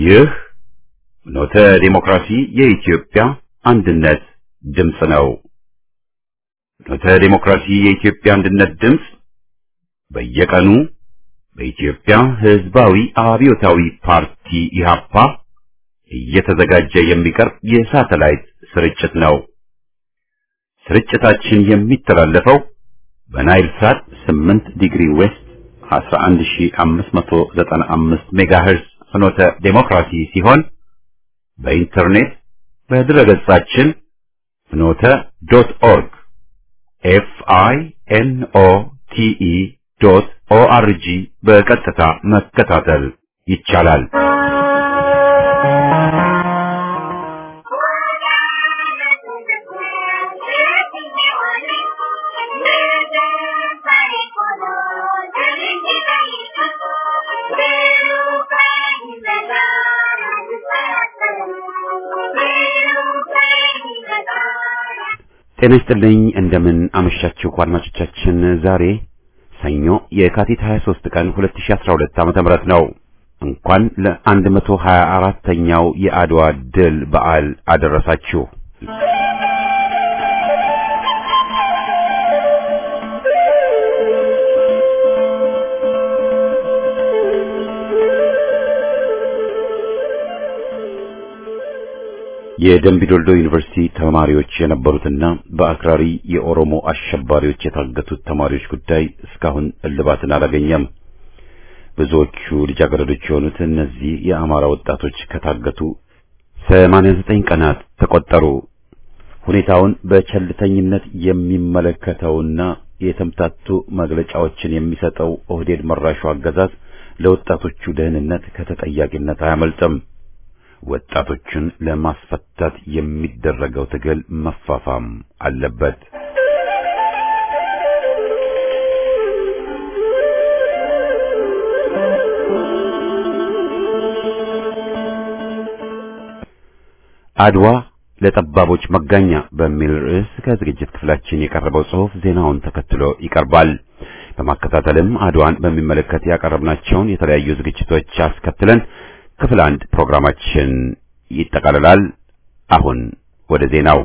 ይህ ፍኖተ ዲሞክራሲ የኢትዮጵያ አንድነት ድምፅ ነው። ፍኖተ ዲሞክራሲ የኢትዮጵያ አንድነት ድምፅ በየቀኑ በኢትዮጵያ ሕዝባዊ አብዮታዊ ፓርቲ ኢህአፓ እየተዘጋጀ የሚቀርብ የሳተላይት ስርጭት ነው። ስርጭታችን የሚተላለፈው በናይል ሳት 8 ዲግሪ ዌስት 11595 ሜጋሄርዝ ፍኖተ ዴሞክራሲ ሲሆን በኢንተርኔት በድረገጻችን ፍኖተ ዶት ኦርግ ኤፍ አይ ኤን ኦ ቲ ኢ ዶት ኦ አር ጂ በቀጥታ መከታተል ይቻላል። ጤና ይስጥልኝ እንደምን አመሻችሁ አድማጮቻችን። ዛሬ ሰኞ የካቲት 23 ቀን 2012 ዓ.ም ነው። እንኳን ለ124ኛው የአድዋ ድል በዓል አደረሳችሁ። የደምቢዶልዶ ዩኒቨርሲቲ ተማሪዎች የነበሩትና በአክራሪ የኦሮሞ አሸባሪዎች የታገቱት ተማሪዎች ጉዳይ እስካሁን እልባትን አላገኘም። ብዙዎቹ ልጃገረዶች የሆኑት እነዚህ የአማራ ወጣቶች ከታገቱ 89 ቀናት ተቆጠሩ። ሁኔታውን በቸልተኝነት የሚመለከተውና የተምታቱ መግለጫዎችን የሚሰጠው ኦህዴድ መራሹ አገዛዝ ለወጣቶቹ ደህንነት ከተጠያቂነት አያመልጥም። ወጣቶችን ለማስፈታት የሚደረገው ትግል መፋፋም አለበት። አድዋ ለጠባቦች መጋኛ በሚል ርዕስ ከዝግጅት ክፍላችን የቀረበው ጽሑፍ ዜናውን ተከትሎ ይቀርባል። በማከታተልም አድዋን በሚመለከት ያቀረብናቸውን የተለያዩ ዝግጅቶች አስከትለን ክፍል አንድ ፕሮግራማችን ይጠቃልላል። አሁን ወደ ዜናው።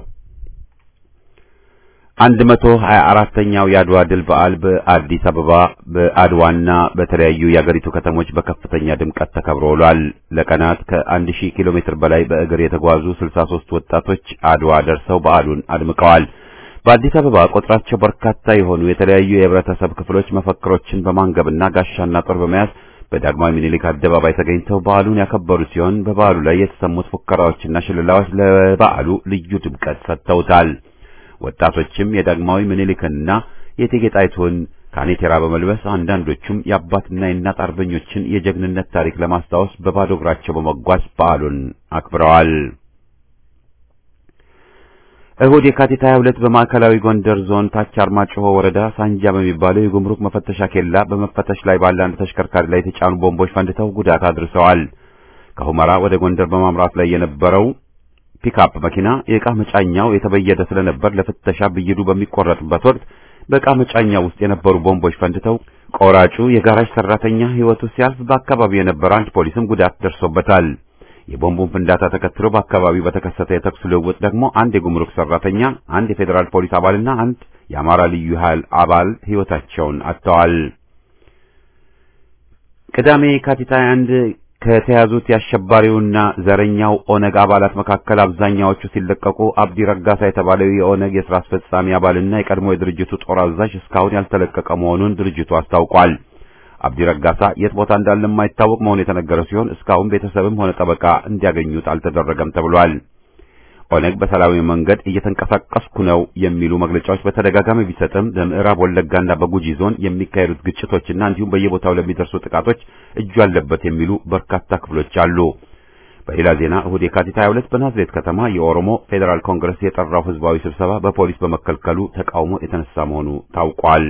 አንድ መቶ ሀያ አራተኛው የአድዋ ድል በዓል በአዲስ አበባ በአድዋና በተለያዩ የአገሪቱ ከተሞች በከፍተኛ ድምቀት ተከብሮ ውሏል። ለቀናት ከአንድ ሺህ ኪሎ ሜትር በላይ በእግር የተጓዙ ስልሳ ሦስት ወጣቶች አድዋ ደርሰው በዓሉን አድምቀዋል። በአዲስ አበባ ቁጥራቸው በርካታ የሆኑ የተለያዩ የህብረተሰብ ክፍሎች መፈክሮችን በማንገብና ጋሻና ጦር በመያዝ በዳግማዊ ምኒልክ አደባባይ ተገኝተው በዓሉን ያከበሩ ሲሆን በበዓሉ ላይ የተሰሙት ፉከራዎችና ሽልላዎች ለበዓሉ ልዩ ድምቀት ሰጥተውታል። ወጣቶችም የዳግማዊ ምኒልክንና የእቴጌ ጣይቱን ካኔቴራ በመልበስ አንዳንዶቹም የአባትና የእናት አርበኞችን የጀግንነት ታሪክ ለማስታወስ በባዶ እግራቸው በመጓዝ በዓሉን አክብረዋል። እሁድ የካቲት 22 በማዕከላዊ ጎንደር ዞን ታች አርማጭሆ ወረዳ ሳንጃ በሚባለው የጉምሩክ መፈተሻ ኬላ በመፈተሽ ላይ ባለ አንድ ተሽከርካሪ ላይ የተጫኑ ቦምቦች ፈንድተው ጉዳት አድርሰዋል። ከሁመራ ወደ ጎንደር በማምራት ላይ የነበረው ፒክአፕ መኪና የዕቃ መጫኛው የተበየደ ስለነበር ለፍተሻ ብይዱ በሚቆረጥበት ወቅት በዕቃ መጫኛው ውስጥ የነበሩ ቦምቦች ፈንድተው ቆራጩ የጋራጅ ሰራተኛ ሕይወቱ ሲያልፍ በአካባቢው የነበረ አንድ ፖሊስም ጉዳት ደርሶበታል። የቦምቡን ፍንዳታ ተከትሎ በአካባቢው በተከሰተ የተኩስ ልውውጥ ደግሞ አንድ የጉምሩክ ሰራተኛ፣ አንድ የፌዴራል ፖሊስ አባልና አንድ የአማራ ልዩ ኃይል አባል ሕይወታቸውን አጥተዋል። ቅዳሜ የካቲት 21 ከተያዙት የአሸባሪውና ዘረኛው ኦነግ አባላት መካከል አብዛኛዎቹ ሲለቀቁ አብዲ ረጋሳ የተባለው የኦነግ የሥራ አስፈጻሚ አባልና የቀድሞ የድርጅቱ ጦር አዛዥ እስካሁን ያልተለቀቀ መሆኑን ድርጅቱ አስታውቋል። አብዲ ረጋሳ የት ቦታ እንዳለ የማይታወቅ መሆኑ የተነገረ ሲሆን እስካሁን ቤተሰብም ሆነ ጠበቃ እንዲያገኙት አልተደረገም ተብሏል። ኦነግ በሰላማዊ መንገድ እየተንቀሳቀስኩ ነው የሚሉ መግለጫዎች በተደጋጋሚ ቢሰጥም በምዕራብ ወለጋና በጉጂ ዞን የሚካሄዱት ግጭቶችና እንዲሁም በየቦታው ለሚደርሱ ጥቃቶች እጁ አለበት የሚሉ በርካታ ክፍሎች አሉ። በሌላ ዜና እሁድ የካቲት 22 በናዝሬት ከተማ የኦሮሞ ፌዴራል ኮንግረስ የጠራው ህዝባዊ ስብሰባ በፖሊስ በመከልከሉ ተቃውሞ የተነሳ መሆኑ ታውቋል።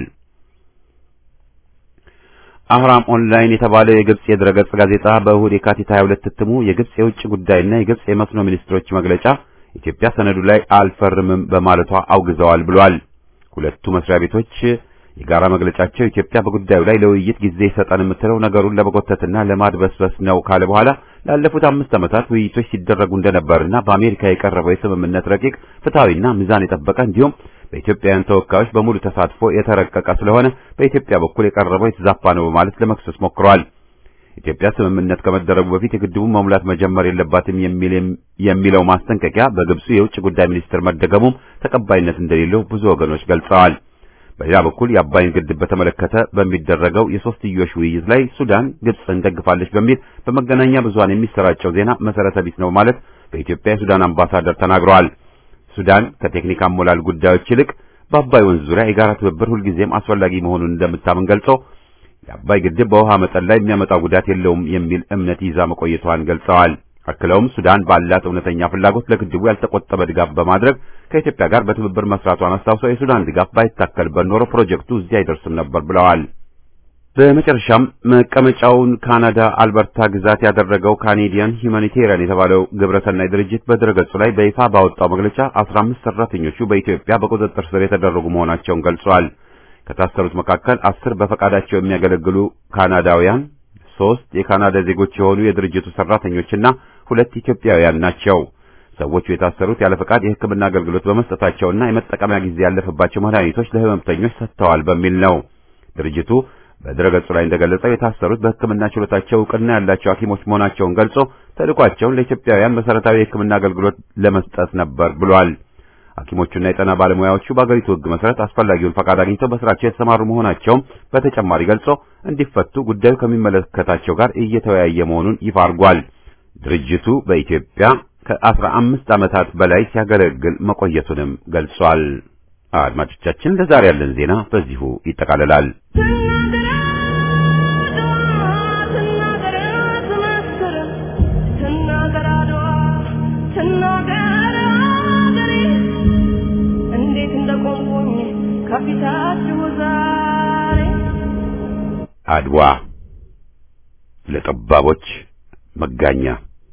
አህራም ኦንላይን የተባለው የግብጽ የድረገጽ ጋዜጣ በእሁድ የካቲት 22 እትሙ የግብጽ የውጭ ጉዳይና የግብጽ የመስኖ ሚኒስትሮች መግለጫ ኢትዮጵያ ሰነዱ ላይ አልፈርምም በማለቷ አውግዘዋል ብሏል። ሁለቱ መስሪያ ቤቶች የጋራ መግለጫቸው ኢትዮጵያ በጉዳዩ ላይ ለውይይት ጊዜ ይሰጠን የምትለው ነገሩን ለመጎተትና ለማድበስበስ ነው ካለ በኋላ ላለፉት አምስት ዓመታት ውይይቶች ሲደረጉ እንደነበርና በአሜሪካ የቀረበው የስምምነት ረቂቅ ፍትሐዊና ሚዛን የጠበቀ እንዲሁም በኢትዮጵያውያን ተወካዮች በሙሉ ተሳትፎ የተረቀቀ ስለሆነ በኢትዮጵያ በኩል የቀረበው የተዛባ ነው በማለት ለመክሰስ ሞክረዋል። ኢትዮጵያ ስምምነት ከመደረጉ በፊት የግድቡን መሙላት መጀመር የለባትም የሚለው ማስጠንቀቂያ በግብፁ የውጭ ጉዳይ ሚኒስትር መደገሙም ተቀባይነት እንደሌለው ብዙ ወገኖች ገልጸዋል። በሌላ በኩል የአባይን ግድብ በተመለከተ በሚደረገው የሶስትዮሽ ውይይት ላይ ሱዳን ግብፅን ደግፋለች በሚል በመገናኛ ብዙሃን የሚሰራጨው ዜና መሰረተ ቢስ ነው ማለት በኢትዮጵያ የሱዳን አምባሳደር ተናግረዋል። ሱዳን ከቴክኒክ አሞላል ጉዳዮች ይልቅ በአባይ ወንዝ ዙሪያ የጋራ ትብብር ሁልጊዜም አስፈላጊ መሆኑን እንደምታምን ገልጾ የአባይ ግድብ በውሃ መጠን ላይ የሚያመጣው ጉዳት የለውም የሚል እምነት ይዛ መቆየቷን ገልጸዋል። አክለውም ሱዳን ባላት እውነተኛ ፍላጎት ለግድቡ ያልተቆጠበ ድጋፍ በማድረግ ከኢትዮጵያ ጋር በትብብር መስራቷን አስታውሰው የሱዳን ድጋፍ ባይታከልበት ኖሮ ፕሮጀክቱ እዚህ አይደርስም ነበር ብለዋል። በመጨረሻም መቀመጫውን ካናዳ አልበርታ ግዛት ያደረገው ካኔዲያን ሂዩማኒቴሪያን የተባለው ግብረሰናይ ድርጅት በድረገጹ ላይ በይፋ ባወጣው መግለጫ 15 ሰራተኞቹ በኢትዮጵያ በቁጥጥር ስር የተደረጉ መሆናቸውን ገልጿል። ከታሰሩት መካከል አስር በፈቃዳቸው የሚያገለግሉ ካናዳውያን፣ ሶስት የካናዳ ዜጎች የሆኑ የድርጅቱ ሰራተኞችና ሁለት ኢትዮጵያውያን ናቸው። ሰዎቹ የታሰሩት ያለ ፈቃድ የሕክምና አገልግሎት በመስጠታቸውና የመጠቀሚያ ጊዜ ያለፈባቸው መድኃኒቶች ለህመምተኞች ሰጥተዋል በሚል ነው። ድርጅቱ በድረገጹ ላይ እንደገለጸው የታሰሩት በሕክምና ችሎታቸው እውቅና ያላቸው ሐኪሞች መሆናቸውን ገልጾ ተልዕኳቸውን ለኢትዮጵያውያን መሰረታዊ የሕክምና አገልግሎት ለመስጠት ነበር ብሏል። ሐኪሞቹና የጤና ባለሙያዎቹ በአገሪቱ ሕግ መሰረት አስፈላጊውን ፈቃድ አግኝተው በስራቸው የተሰማሩ መሆናቸውም በተጨማሪ ገልጾ እንዲፈቱ ጉዳዩ ከሚመለከታቸው ጋር እየተወያየ መሆኑን ይፋ አድርጓል። ድርጅቱ በኢትዮጵያ ከአስራ አምስት ዓመታት በላይ ሲያገለግል መቆየቱንም ገልጿል። አድማጮቻችን ለዛሬ ያለን ዜና በዚሁ ይጠቃልላል። አድዋ ለጠባቦች መጋኛ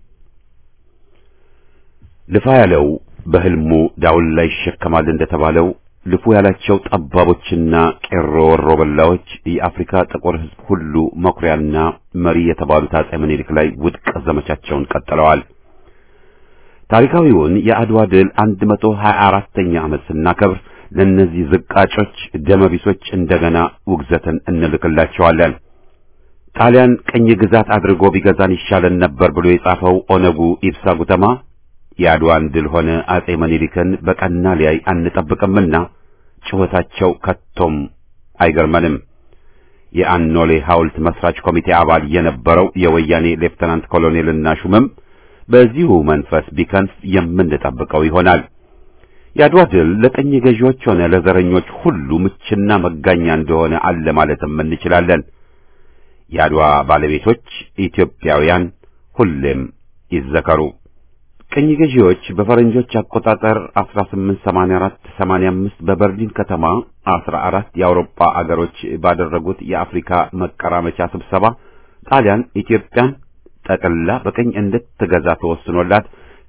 ልፋ ያለው በህልሙ ዳውን ላይ ይሸከማል እንደተባለው ልፉ ያላቸው ጠባቦችና ቄሮ ወሮ በላዎች የአፍሪካ ጥቁር ሕዝብ ሁሉ መኩሪያና መሪ የተባሉት አጼ ምኒልክ ላይ ውድቅ ዘመቻቸውን ቀጥለዋል። ታሪካዊውን የአድዋ ድል 124ኛ ዓመት ስናከብር ለእነዚህ ዝቃጮች ደመቢሶች እንደገና ውግዘትን እንልክላቸዋለን። ጣሊያን ቅኝ ግዛት አድርጎ ቢገዛን ይሻለን ነበር ብሎ የጻፈው ኦነጉ ኢብሳ ጉተማ የአድዋን ድል ሆነ አጼ ምኒልክን በቀና ሊያይ አንጠብቅምና ጩኸታቸው ከቶም አይገርመንም። የአኖሌ ሐውልት መስራች ኮሚቴ አባል የነበረው የወያኔ ሌፍተናንት ኮሎኔልና ሹምም በዚሁ መንፈስ ቢከንፍ የምንጠብቀው ይሆናል። የአድዋ ድል ለቀኝ ገዢዎች ሆነ ለዘረኞች ሁሉ ምችና መጋኛ እንደሆነ አለ ማለትም እንችላለን። የአድዋ ባለቤቶች ኢትዮጵያውያን ሁሌም ይዘከሩ። ቅኝ ገዢዎች በፈረንጆች አቆጣጠር 1884 85 በበርሊን ከተማ 14 የአውሮፓ አገሮች ባደረጉት የአፍሪካ መቀራመቻ ስብሰባ ጣሊያን ኢትዮጵያን ጠቅልላ በቅኝ እንድትገዛ ተወስኖላት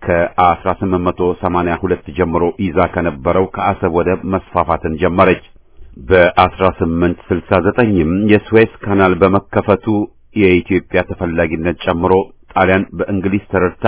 ከ1882 ጀምሮ ይዛ ከነበረው ከአሰብ ወደብ መስፋፋትን ጀመረች። በ1869ም የስዌዝ ካናል በመከፈቱ የኢትዮጵያ ተፈላጊነት ጨምሮ ጣሊያን በእንግሊዝ ተረድታ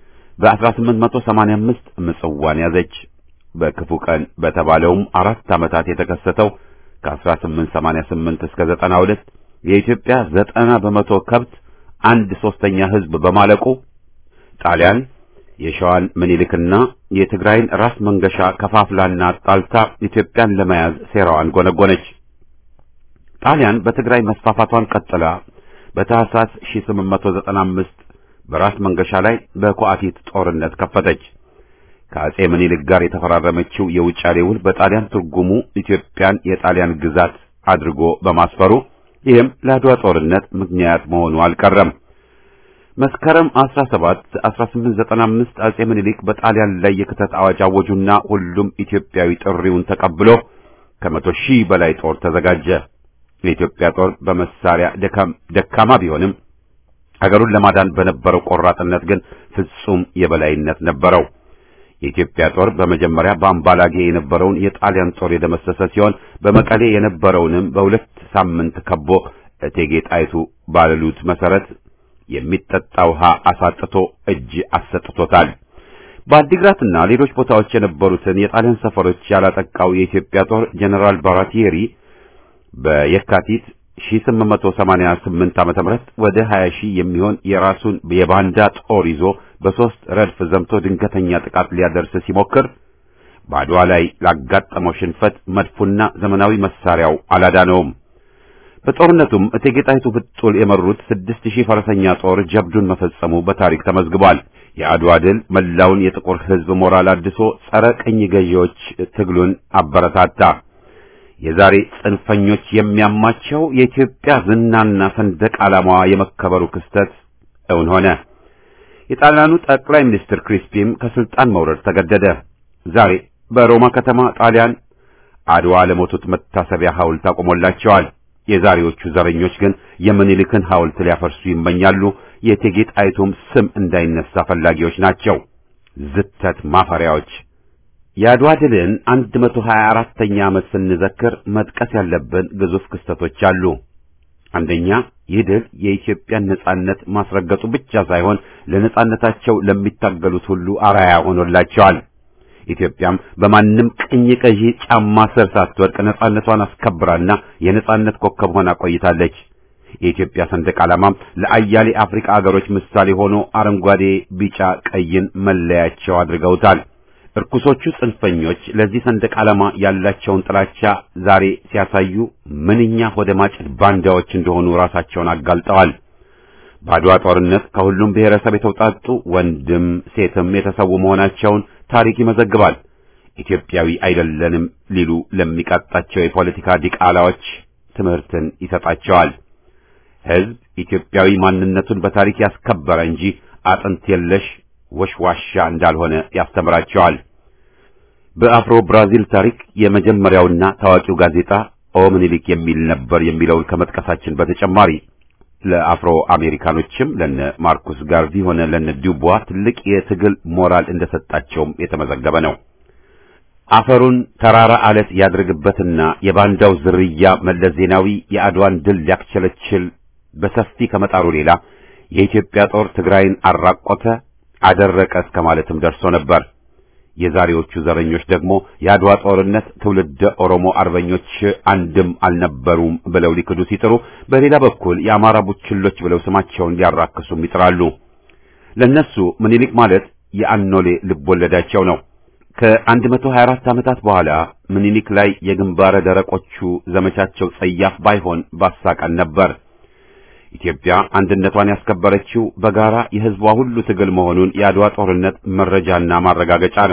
በ1885 ምጽዋን ያዘች። በክፉ ቀን በተባለውም አራት ዓመታት የተከሰተው ከ1888 እስከ 92 የኢትዮጵያ ዘጠና በመቶ ከብት አንድ ሶስተኛ ሕዝብ በማለቁ ጣሊያን የሸዋን ምኒልክና የትግራይን ራስ መንገሻ ከፋፍላና አጣልታ ኢትዮጵያን ለመያዝ ሴራዋን ጎነጎነች። ጣሊያን በትግራይ መስፋፋቷን ቀጥላ በታህሳስ 1895 በራስ መንገሻ ላይ በኳአቲት ጦርነት ከፈተች። ከአጼ ምኒልክ ጋር የተፈራረመችው የውጫሌ ውል በጣሊያን ትርጉሙ ኢትዮጵያን የጣሊያን ግዛት አድርጎ በማስፈሩ ይህም ለአድዋ ጦርነት ምክንያት መሆኑ አልቀረም። መስከረም 17 1895 አጼ ምኒልክ በጣሊያን ላይ የክተት አዋጅ አወጁና ሁሉም ኢትዮጵያዊ ጥሪውን ተቀብሎ ከመቶ ሺህ በላይ ጦር ተዘጋጀ። የኢትዮጵያ ጦር በመሳሪያ ደካማ ቢሆንም አገሩን ለማዳን በነበረው ቆራጥነት ግን ፍጹም የበላይነት ነበረው። የኢትዮጵያ ጦር በመጀመሪያ በአምባላጌ የነበረውን የጣሊያን ጦር የደመሰሰ ሲሆን በመቀሌ የነበረውንም በሁለት ሳምንት ከቦ እቴጌ ጣይቱ ባለሉት መሰረት የሚጠጣ ውሃ አሳጥቶ እጅ አሰጥቶታል። በአዲግራትና ሌሎች ቦታዎች የነበሩትን የጣሊያን ሰፈሮች ያላጠቃው የኢትዮጵያ ጦር ጀነራል ባራቲየሪ በየካቲት 1888 ዓመተ ምህረት ወደ 20 ሺህ የሚሆን የራሱን የባንዳ ጦር ይዞ በሶስት ረድፍ ዘምቶ ድንገተኛ ጥቃት ሊያደርስ ሲሞክር በአድዋ ላይ ላጋጠመው ሽንፈት መድፉና ዘመናዊ መሳሪያው አላዳነውም። በጦርነቱም እቴጌ ጣይቱ ብጡል የመሩት ስድስት ሺህ ፈረሰኛ ጦር ጀብዱን መፈጸሙ በታሪክ ተመዝግቧል። የአድዋ ድል መላውን የጥቁር ሕዝብ ሞራል አድሶ ጸረ ቅኝ ገዢዎች ትግሉን አበረታታ። የዛሬ ጽንፈኞች የሚያማቸው የኢትዮጵያ ዝናና ሰንደቅ ዓላማዋ የመከበሩ ክስተት እውን ሆነ። የጣሊያኑ ጠቅላይ ሚኒስትር ክሪስፒም ከስልጣን መውረድ ተገደደ። ዛሬ በሮማ ከተማ ጣሊያን አድዋ ለሞቱት መታሰቢያ ሐውልት አቆሞላቸዋል። የዛሬዎቹ ዘረኞች ግን የምኒልክን ሐውልት ሊያፈርሱ ይመኛሉ። የእቴጌ ጣይቱም ስም እንዳይነሳ ፈላጊዎች ናቸው። ዝተት ማፈሪያዎች። የአድዋ ድልን 124ኛ ዓመት ስንዘክር መጥቀስ ያለብን ግዙፍ ክስተቶች አሉ። አንደኛ ይህ ድል የኢትዮጵያን ነጻነት ማስረገጡ ብቻ ሳይሆን ለነጻነታቸው ለሚታገሉት ሁሉ አርአያ ሆኖላቸዋል። ኢትዮጵያም በማንም ቅኝ ገዢ ጫማ ስር ሳትወድቅ ነጻነቷን አስከብራና የነጻነት ኮከብ ሆና ቆይታለች። የኢትዮጵያ ሰንደቅ ዓላማም ለአያሌ አፍሪካ አገሮች ምሳሌ ሆኖ አረንጓዴ፣ ቢጫ፣ ቀይን መለያቸው አድርገውታል። እርኩሶቹ ጽንፈኞች ለዚህ ሰንደቅ ዓላማ ያላቸውን ጥላቻ ዛሬ ሲያሳዩ ምንኛ ወደ ማጭድ ባንዳዎች እንደሆኑ ራሳቸውን አጋልጠዋል። በአድዋ ጦርነት ከሁሉም ብሔረሰብ የተውጣጡ ወንድም ሴትም የተሰዉ መሆናቸውን ታሪክ ይመዘግባል። ኢትዮጵያዊ አይደለንም ሊሉ ለሚቃጣቸው የፖለቲካ ዲቃላዎች ትምህርትን ይሰጣቸዋል። ሕዝብ ኢትዮጵያዊ ማንነቱን በታሪክ ያስከበረ እንጂ አጥንት የለሽ ወሽዋሻ እንዳልሆነ ያስተምራቸዋል። በአፍሮ ብራዚል ታሪክ የመጀመሪያውና ታዋቂው ጋዜጣ ኦ ምኒልክ የሚል ነበር የሚለውን ከመጥቀሳችን በተጨማሪ ለአፍሮ አሜሪካኖችም ለነ ማርኩስ ጋርቪ ሆነ ለነ ዱቧ ትልቅ የትግል ሞራል እንደሰጣቸውም የተመዘገበ ነው። አፈሩን ተራራ አለት ያድርግበትና የባንዳው ዝርያ መለስ ዜናዊ የአድዋን ድል ሊያክቸለችል በሰፊ ከመጣሩ ሌላ የኢትዮጵያ ጦር ትግራይን አራቆተ፣ አደረቀ እስከ ማለትም ደርሶ ነበር። የዛሬዎቹ ዘረኞች ደግሞ የአድዋ ጦርነት ትውልደ ኦሮሞ አርበኞች አንድም አልነበሩም ብለው ሊክዱ ሲጥሩ፣ በሌላ በኩል የአማራ ቡችሎች ብለው ስማቸውን ሊያራክሱም ይጥራሉ። ለነሱ ምኒልክ ማለት የአኖሌ ልቦለዳቸው ነው። ከ124 ዓመታት በኋላ ምኒልክ ላይ የግንባረ ደረቆቹ ዘመቻቸው ጸያፍ ባይሆን ባሳቀን ነበር። ኢትዮጵያ አንድነቷን ያስከበረችው በጋራ የሕዝቧ ሁሉ ትግል መሆኑን የአድዋ ጦርነት መረጃና ማረጋገጫ ነው።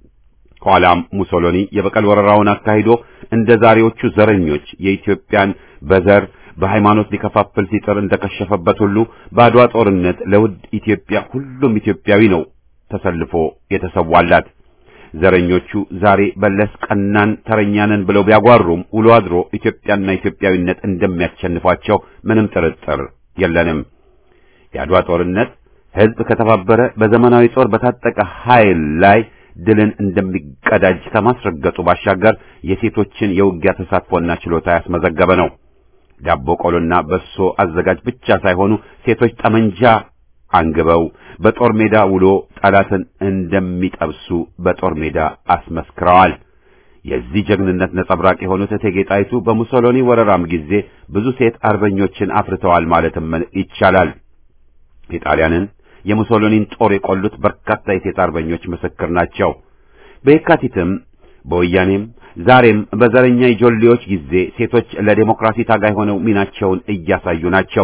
ኋላም ሙሶሎኒ የበቀል ወረራውን አካሂዶ እንደ ዛሬዎቹ ዘረኞች የኢትዮጵያን በዘር በሃይማኖት ሊከፋፍል ሲጥር እንደከሸፈበት ሁሉ በአድዋ ጦርነት ለውድ ኢትዮጵያ ሁሉም ኢትዮጵያዊ ነው ተሰልፎ የተሰዋላት። ዘረኞቹ ዛሬ በለስ ቀናን ተረኛንን ብለው ቢያጓሩም ውሎ አድሮ ኢትዮጵያና ኢትዮጵያዊነት እንደሚያሸንፏቸው ምንም ጥርጥር የለንም። የአድዋ ጦርነት ሕዝብ ከተባበረ በዘመናዊ ጦር በታጠቀ ኃይል ላይ ድልን እንደሚቀዳጅ ከማስረገጡ ባሻገር የሴቶችን የውጊያ ተሳትፎና ችሎታ ያስመዘገበ ነው። ዳቦ ቆሎና በሶ አዘጋጅ ብቻ ሳይሆኑ ሴቶች ጠመንጃ አንግበው በጦር ሜዳ ውሎ ጠላትን እንደሚጠብሱ በጦር ሜዳ አስመስክረዋል። የዚህ ጀግንነት ነጸብራቅ የሆኑት እቴጌ ጣይቱ በሙሶሎኒ ወረራም ጊዜ ብዙ ሴት አርበኞችን አፍርተዋል ማለትም ይቻላል። የጣሊያንን የሙሶሎኒን ጦር የቆሉት በርካታ የሴት አርበኞች ምስክር ናቸው። በየካቲትም በወያኔም ዛሬም በዘረኛ ኢጆሌዎች ጊዜ ሴቶች ለዴሞክራሲ ታጋይ ሆነው ሚናቸውን እያሳዩ ናቸው።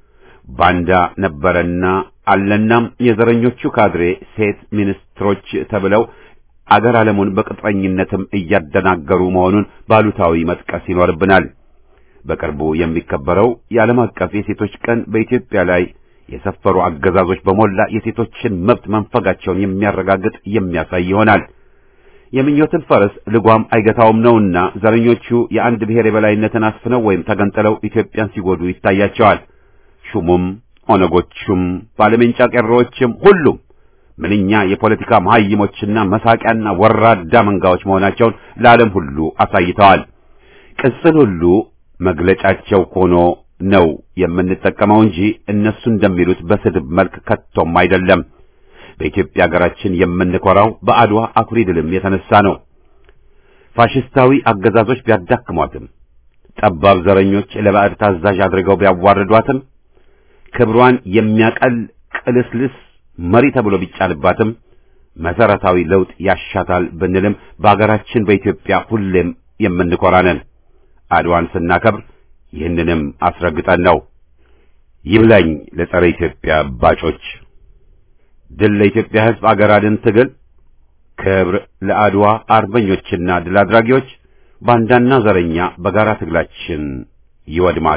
ባንዳ ነበረና አለናም የዘረኞቹ ካድሬ ሴት ሚኒስትሮች ተብለው አገር ዓለሙን በቅጥረኝነትም እያደናገሩ መሆኑን ባሉታዊ መጥቀስ ይኖርብናል። በቅርቡ የሚከበረው የዓለም አቀፍ የሴቶች ቀን በኢትዮጵያ ላይ የሰፈሩ አገዛዞች በሞላ የሴቶችን መብት መንፈጋቸውን የሚያረጋግጥ የሚያሳይ ይሆናል። የምኞትን ፈረስ ልጓም አይገታውም ነውና ዘረኞቹ የአንድ ብሔር የበላይነትን አስፍነው ወይም ተገንጥለው ኢትዮጵያን ሲጎዱ ይታያቸዋል። ሹሙም ኦነጎቹም ባለሜንጫ ቀሮዎችም ሁሉም ምንኛ የፖለቲካ መሐይሞችና መሳቂያና ወራዳ መንጋዎች መሆናቸውን ለዓለም ሁሉ አሳይተዋል። ቅጽል ሁሉ መግለጫቸው ሆኖ ነው የምንጠቀመው እንጂ እነሱ እንደሚሉት በስድብ መልክ ከቶም አይደለም። በኢትዮጵያ ሀገራችን የምንኮራው በአድዋ አኩሪ ድልም የተነሳ ነው። ፋሽስታዊ አገዛዞች ቢያዳክሟትም፣ ጠባብ ዘረኞች ለባዕድ ታዛዥ አድርገው ቢያዋርዷትም፣ ክብሯን የሚያቀል ቅልስልስ መሪ ተብሎ ቢጫንባትም መሰረታዊ ለውጥ ያሻታል ብንልም በአገራችን በኢትዮጵያ ሁሌም የምንኮራ ነን። አድዋን ስናከብር ይህንንም አስረግጠን ነው። ይብላኝ ለጸረ ኢትዮጵያ ባጮች። ድል ለኢትዮጵያ ሕዝብ አገር አድን ትግል፣ ክብር ለአድዋ አርበኞችና ድል አድራጊዎች። ባንዳና ዘረኛ በጋራ ትግላችን ይወድማል።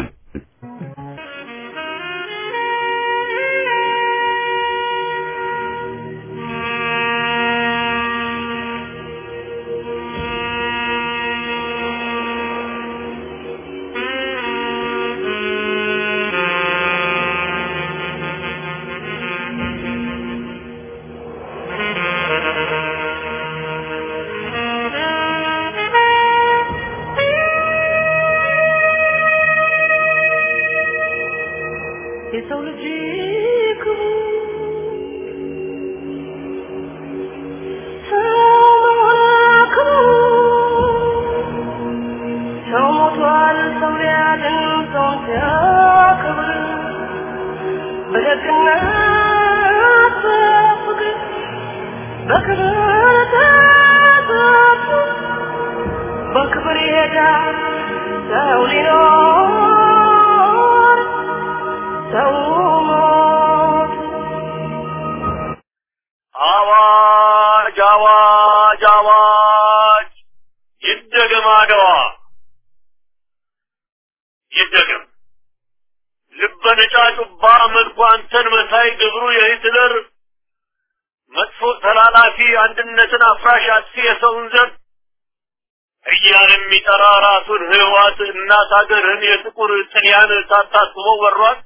የሰው ልጅ ክቡ ሰው ሞቷል፣ ሰው ሊያድን ሰውን ሲያከብር በደግነት በፍቅር በክብር ተጠብቆ በክብር ይሄዳል ሰው ሊኖር ሰው ሞት አዋጅ አዋጅ አዋጅ! ይደገም አድዋ ይደገም። ልበ ነጫጩባ መልኩ አንተን መሳይ ግብሩ የሂትለር መጥፎ ተላላፊ አንድነትን አፍራሽ አጥፊ የሰውን ዘር እያለ የሚጠራ ራሱን ህዋት እናት ሀገርህን የጥቁር ጥልያን ሳታስበው ወሯት።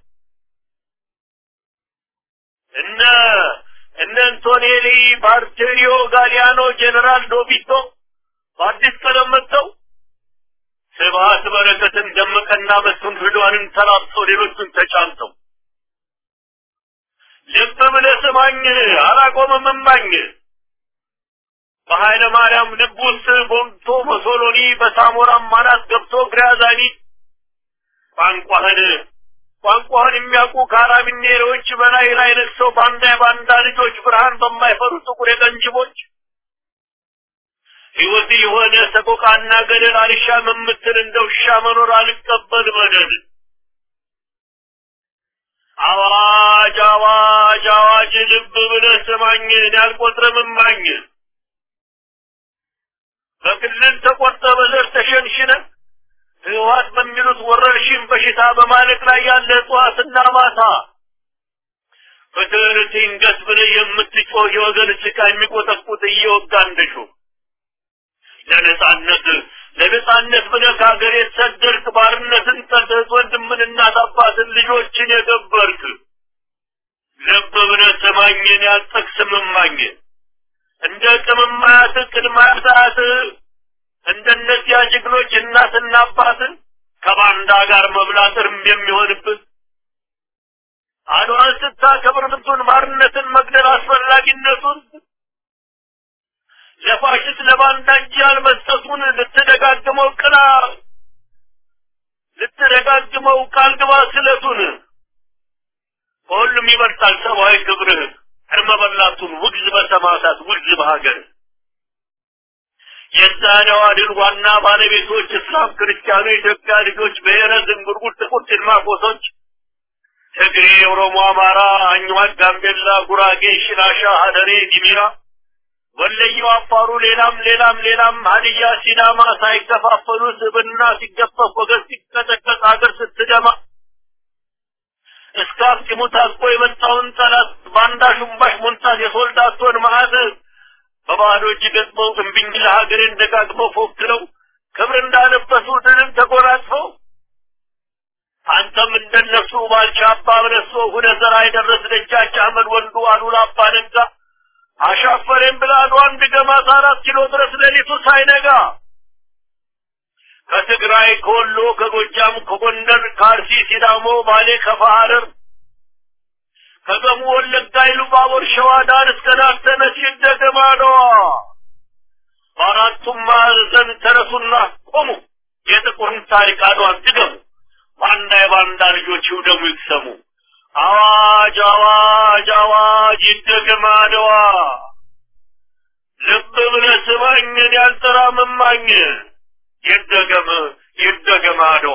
እነ እነ አንቶኔሊ ባርቴሪዮ ጋሊያኖ ጄኔራል ዶቢቶ በአዲስ ቀለም መጥተው ስብሀት በረከትን ደመቀና መስፍን ፍዷንን ተላብሰው ሌሎቹን ተጫምተው ልብ ብለህ ስማኝ አላቆምም እማኝ በኃይለ ማርያም ልብ ውስጥ ቦምቶ በሶሎኒ በሳሞራም ማናት ገብቶ ግራዛኒ ቋንቋህን ቋንቋህን የሚያውቁ ካራቢኔሮች በላይ ላይ ነግሰው ባንዳ የባንዳ ልጆች ብርሃን በማይፈሩ ጥቁር የቀንጅቦች ሕይወት የሆነ ሰቆቃና ገደል አልሻም የምትል እንደ ውሻ መኖር አልቀበል በደል አዋጅ አዋጅ አዋጅ ልብ ብለህ ስማኝ እኔ አልቆጥርም እማኝ በክልል ተቆርጠ በዘር ተሸንሽነ ህወሓት በሚሉት ወረርሽኝ በሽታ በማለቅ ላይ ያለ እጽዋትና ማታ በትርት ይንገስ ብለህ የምትጮህ የወገን ጭቃ የሚቆጠቁጥ እየወጋ እንደሹ ለነጻነት ለነጻነት ብለህ ከሀገር የተሰደድክ ባርነትን ጠልተህ ወንድምን እናት አባትን ልጆችን የገበርክ ልብ ብለህ ስማኝን ያልጠቅስም እማኝ እንደ ቅምማያት ቅድማያት እንደነዚያ ጀግኖች እናትና አባትን ከባንዳ ጋር መብላት እርም የሚሆንብህ አድዋን ስታከብር ምቱን ባርነትን መግደል አስፈላጊነቱን ለፋሽስት ለባንዳ እጅ ያልመስጠቱን ልትደጋግመው ቅላ ልትደጋግመው ቃል ግባ ስለቱን ከሁሉም ይበልጣል ሰብአዊ ክብርህ እርመ በላቱን ውግዝ በሰማዕታት ውግዝ በሀገር የዛሬዋ ድል ዋና ባለቤቶች እስላም፣ ክርስቲያኑ፣ የኢትዮጵያ ልጆች ብሔረ ዝንጉርጉር፣ ጥቁር ጭልማቆሶች፣ ትግሬ፣ ኦሮሞ፣ አማራ፣ አኝዋክ፣ ጋምቤላ፣ ጉራጌ፣ ሽናሻ፣ ሀደሬ፣ ዲሚራ፣ ወለየው፣ አፋሩ፣ ሌላም ሌላም ሌላም ሀዲያ፣ ሲዳማ ሳይከፋፈሉ ስብና ሲገፈፍ ወገን ሲቀጠቀጥ ሀገር ስትደማ እስከ አፍጢሙ ታጥቆ የመጣውን ጠላት ባንዳ ሹምባሽ ሞንታት የሶልዳቶን መዓት በባዶ እጅ ገጥመው እምቢኝ ለሀገሬን ደጋግመው ፎክረው ክብር እንዳለበሱ ድልን ተጎናጽፈው አንተም እንደነሱ ባልቻ አባ በለሶ ሁነህ ዘራ የደረስ ደጃች አህመድ ወንዱ አሉላ አባ ነጋ አሻፈሬን ብላ አንድ ገማት አራት ኪሎ ድረስ ሌሊቱ ሳይነጋ ከትግራይ ከወሎ ከጎጃም ከጎንደር ከአርሲ ሲዳሞ ባሌ ከፋ ሐረር ከገሙ ወለጋ ኢሉባቦር ሸዋ ዳር እስከ ዳር ተነስ ይደገም አድዋ በአራቱም ማዕዘን ተነሱና ቆሙ የጥቁርን ታሪክ አድዋን ድገሙ ባንዳ የባንዳ ልጆች ይውደሙ ይቅሰሙ አዋጅ አዋጅ አዋጅ ይደገም አድዋ ልብ ብለህ ስማኝን ያልጠራ መማኝ ይደገም ይደገም አድዋ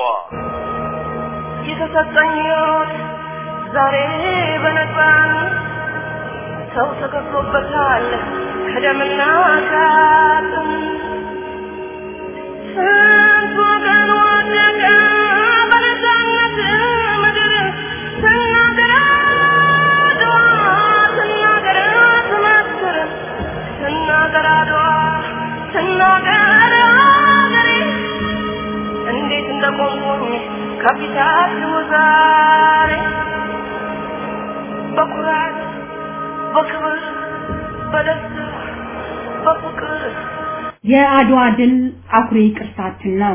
የተሰጠኝ ሕይወት ዛሬ በነፃነት ሰው ተከፍሎበታል ከደምና ከአጥንት ስንት ወገን ወደቀ በነፃነት ምድር ስናገር አድዋ ስናገር ትመስክር ስናገር አድዋ ስናገር አገሬ እንዴት እንደቆምኩኝ ከፊታችሁ ዛሬ በኩራት በክብር በደስታ በፍቅር የአድዋ ድል አኩሪ ቅርሳችን ነው።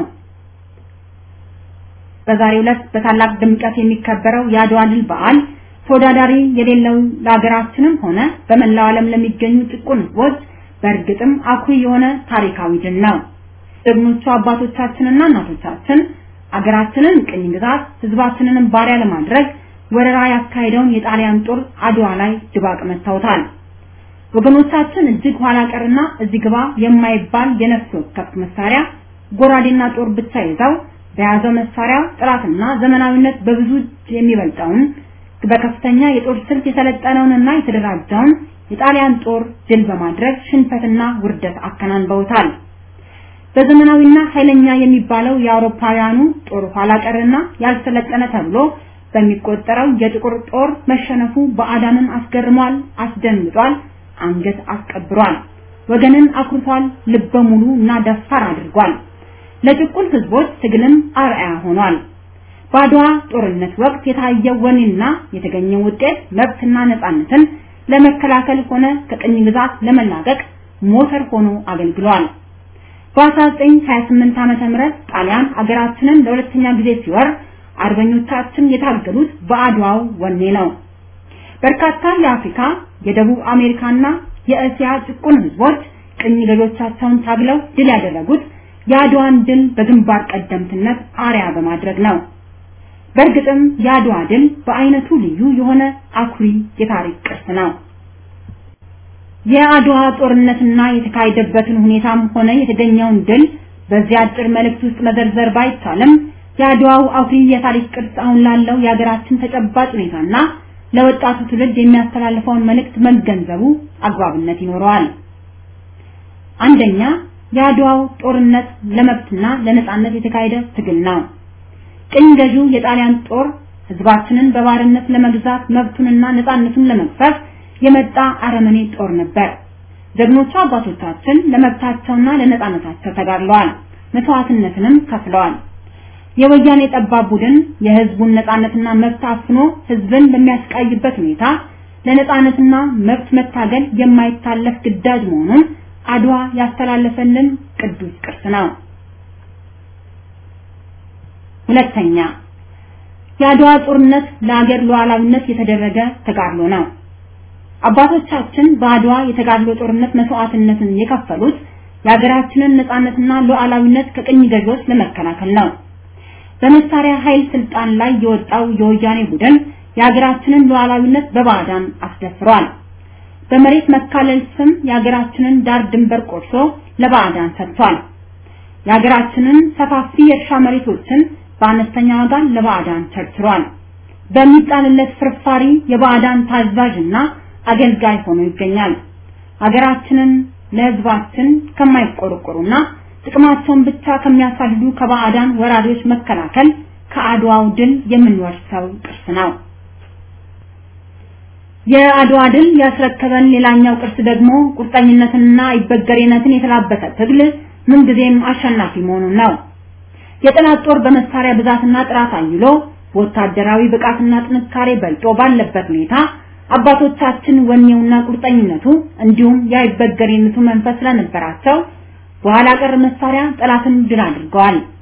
በዛሬው ዕለት በታላቅ ድምቀት የሚከበረው የአድዋ ድል በዓል ተወዳዳሪ የሌለው ለሀገራችንም ሆነ በመላው ዓለም ለሚገኙ ጭቁን ሕዝቦች በእርግጥም አኩሪ የሆነ ታሪካዊ ድል ነው። ጀግኖቹ አባቶቻችንና እናቶቻችን አገራችንን ቅኝ ግዛት ሕዝባችንንም ባሪያ ለማድረግ ወረራ ያካሄደውን የጣሊያን ጦር አድዋ ላይ ድባቅ መታውታል። ወገኖቻችን እጅግ ኋላ ቀርና እዚህ ግባ የማይባል የነፍስ ወከፍ መሳሪያ ጎራዴና ጦር ብቻ ይዘው በያዘው መሳሪያ ጥራትና ዘመናዊነት በብዙ እጅ የሚበልጠውን በከፍተኛ የጦር ስልት የሰለጠነውንና የተደራጀውን የጣሊያን ጦር ድል በማድረግ ሽንፈትና ውርደት አከናንበውታል። በዘመናዊና ኃይለኛ የሚባለው የአውሮፓውያኑ ጦር ኋላ ቀርና ያልሰለጠነ ተብሎ በሚቆጠረው የጥቁር ጦር መሸነፉ ባዕዳንን አስገርሟል፣ አስደንግጧል፣ አንገት አስቀብሯል፣ ወገንን አኩርቷል፣ ልበ ሙሉ እና ደፋር አድርጓል። ለጭቁን ህዝቦች ትግልም አርአያ ሆኗል። በአድዋ ጦርነት ወቅት የታየው ወኔና የተገኘው ውጤት መብትና ነፃነትን ለመከላከል ሆነ ከቅኝ ግዛት ለመላቀቅ ሞተር ሆኖ አገልግሏል። በ1928 ዓመተ ምህረት ጣሊያን አገራችንን ለሁለተኛ ጊዜ ሲወር አርበኞቻችን የታገሉት በአድዋው ወኔ ነው። በርካታ የአፍሪካ፣ የደቡብ አሜሪካና የእስያ ጭቁን ህዝቦች ቅኝ ገዦቻቸውን ታግለው ድል ያደረጉት የአድዋን ድል በግንባር ቀደምትነት አርያ በማድረግ ነው። በእርግጥም የአድዋ ድል በአይነቱ ልዩ የሆነ አኩሪ የታሪክ ቅርስ ነው። የአድዋ ጦርነትና የተካሄደበትን ሁኔታም ሆነ የተገኘውን ድል በዚህ አጭር መልእክት ውስጥ መዘርዘር ባይቻልም የአድዋው አኩሪ የታሪክ ቅርስ አሁን ላለው የሀገራችን ተጨባጭ ሁኔታና ለወጣቱ ትውልድ የሚያስተላልፈውን መልእክት መገንዘቡ አግባብነት ይኖረዋል። አንደኛ የአድዋው ጦርነት ለመብትና ለነጻነት የተካሄደ ትግል ነው። ቅኝ ገዢው የጣሊያን ጦር ህዝባችንን በባርነት ለመግዛት መብቱንና ነጻነቱን ለመግፈፍ የመጣ አረመኔ ጦር ነበር። ጀግኖቹ አባቶቻችን ለመብታቸውና ለነጻነታቸው ተጋድለዋል፣ መስዋዕትነትንም ከፍለዋል። የወያኔ ጠባብ ቡድን የህዝቡን ነጻነትና መብት አፍኖ ህዝብን በሚያስቃይበት ሁኔታ ለነጻነትና መብት መታገል የማይታለፍ ግዳጅ መሆኑን አድዋ ያስተላለፈልን ቅዱስ ቅርስ ነው። ሁለተኛ የአድዋ ጦርነት ለአገር ሉዓላዊነት የተደረገ ተጋድሎ ነው። አባቶቻችን በአድዋ የተጋድሎ ጦርነት መስዋዕትነትን የከፈሉት የሀገራችንን ነጻነትና ሉዓላዊነት ከቅኝ ገዢዎች ለመከላከል ነው። በመሳሪያ ኃይል ስልጣን ላይ የወጣው የወያኔ ቡድን የሀገራችንን ሉዓላዊነት በባዕዳን አስደፍሯል። በመሬት መካለል ስም የሀገራችንን ዳር ድንበር ቆርሶ ለባዕዳን ሰጥቷል። የሀገራችንን ሰፋፊ የእርሻ መሬቶችን በአነስተኛ ዋጋ ለባዕዳን ቸርችሯል። በሚጣልለት ፍርፋሪ የባዕዳን ታዛዥና አገልጋይ ሆኖ ይገኛል። ሀገራችንን ለህዝባችን ከማይቆረቆሩና ጥቅማቸውን ብቻ ከሚያሳድዱ ከባዕዳን ወራሪዎች መከላከል ከአድዋው ድል የምንወርሰው ቅርስ ነው። የአድዋ ድል ያስረከበን ሌላኛው ቅርስ ደግሞ ቁርጠኝነትንና አይበገሬነትን የተላበሰ ትግል ምንጊዜም አሸናፊ መሆኑን ነው። የጠላት ጦር በመሳሪያ ብዛትና ጥራት አይሎ ወታደራዊ ብቃትና ጥንካሬ በልጦ ባለበት ሁኔታ አባቶቻችን ወኔውና ቁርጠኝነቱ እንዲሁም የአይበገሬነቱ መንፈስ ስለነበራቸው በኋላ ቀር መሳሪያ ጠላትን ድል አድርገዋል።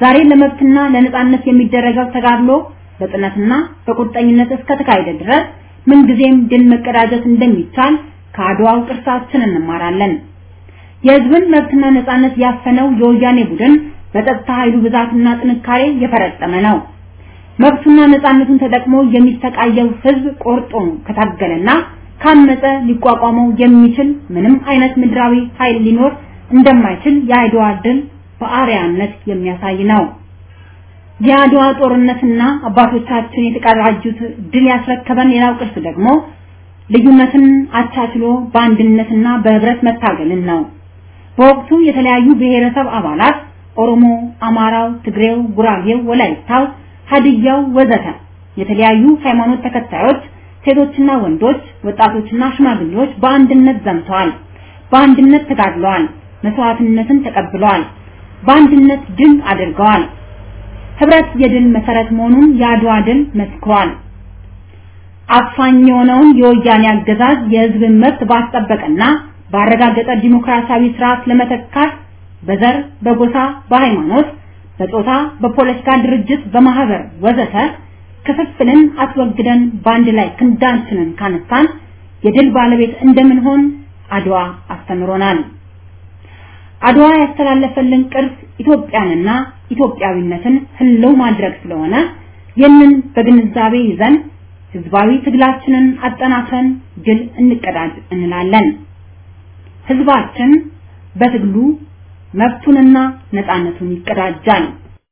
ዛሬ ለመብትና ለነጻነት የሚደረገው ተጋድሎ በጽናትና በቁርጠኝነት እስከተካሄደ ድረስ ምንጊዜም ድል መቀዳጀት እንደሚቻል ከአድዋው ቅርሳችን እንማራለን። የህዝብን መብትና ነጻነት ያፈነው የወያኔ ቡድን በጸጥታ ኃይሉ ብዛትና ጥንካሬ የፈረጠመ ነው። መብቱና ነጻነቱን ተጠቅሞ የሚሰቃየው ህዝብ ቆርጦ ከታገለና ካመፀ ሊቋቋመው የሚችል ምንም አይነት ምድራዊ ኃይል ሊኖር እንደማይችል የአድዋ ድል በአርያነት የሚያሳይ ነው። የአድዋ ጦርነትና አባቶቻችን የተቀዳጁት ድል ያስረከበን ሌላው ቅርስ ደግሞ ልዩነትን አቻችሎ በአንድነትና በህብረት መታገልን ነው። በወቅቱ የተለያዩ ብሔረሰብ አባላት ኦሮሞ፣ አማራው፣ ትግሬው፣ ጉራጌው፣ ወላይታው፣ ሀዲያው ወዘተ የተለያዩ ሃይማኖት ተከታዮች ሴቶችና ወንዶች፣ ወጣቶችና ሽማግሌዎች በአንድነት ዘምተዋል። በአንድነት ተጋድለዋል። መስዋዕትነትን ተቀብለዋል። በአንድነት ድል አድርገዋል። ህብረት የድል መሰረት መሆኑን የአድዋ ድል መስክሯል። አፋኝ የሆነውን የወያኔ አገዛዝ የህዝብን መብት ባስጠበቀና ባረጋገጠ ዲሞክራሲያዊ ስርዓት ለመተካት በዘር፣ በጎሳ፣ በሃይማኖት፣ በጾታ፣ በፖለቲካ ድርጅት፣ በማህበር ወዘተ ክፍፍልን አስወግደን በአንድ ላይ ክንዳችንን ካነሳን የድል ባለቤት እንደምንሆን አድዋ አስተምሮናል። አድዋ ያስተላለፈልን ቅርስ ኢትዮጵያንና ኢትዮጵያዊነትን ህልው ማድረግ ስለሆነ ይህንን በግንዛቤ ይዘን ህዝባዊ ትግላችንን አጠናክረን ድል እንቀዳጅ እንላለን። ህዝባችን በትግሉ መብቱንና ነፃነቱን ይቀዳጃል።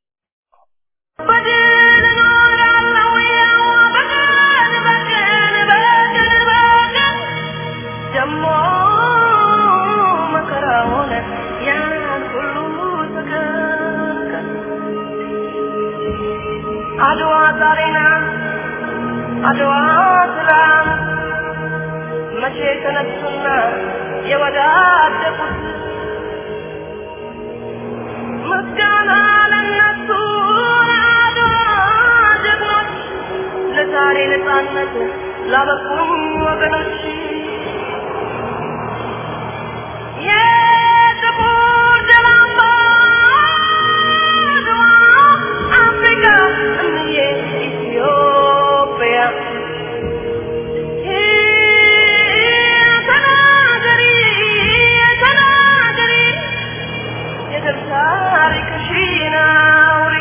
በድል እኖራለሁ ያው በቀን በቀን በቀን በቀን ደሞ መከራውን ያን ሁሉ ተከከል አድዋ ዛሬ ናት አድዋ ትላንት መቼ ተነሱና የወዳደቁት ምስጋና ለነሱ ለአድዋ ጀግኖች ለዛሬ ነፃነት ላበቁኝ ወገኖች የጥቁር ደም አምባ አድዋ አፍሪካ እምዬ ኢትዮጵያ ተናገሪ ተናገሪ የድል ታሪክሽን አውሪ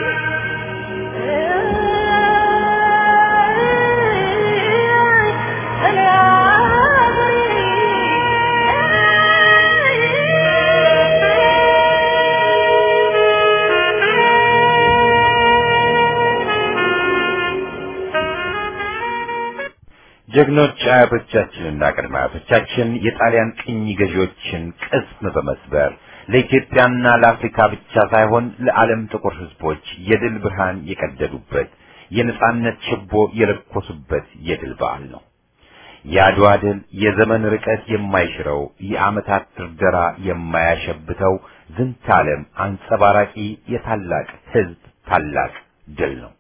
ጀግኖች አያቶቻችንና ቅድመ አያቶቻችን የጣሊያን ቅኝ ገዢዎችን ቅስም በመስበር ለኢትዮጵያና ለአፍሪካ ብቻ ሳይሆን ለዓለም ጥቁር ሕዝቦች የድል ብርሃን የቀደዱበት የነጻነት ችቦ የለኮሱበት የድል በዓል ነው። የአድዋ ድል የዘመን ርቀት የማይሽረው የዓመታት ድርደራ የማያሸብተው ዝንተ ዓለም አንጸባራቂ የታላቅ ሕዝብ ታላቅ ድል ነው።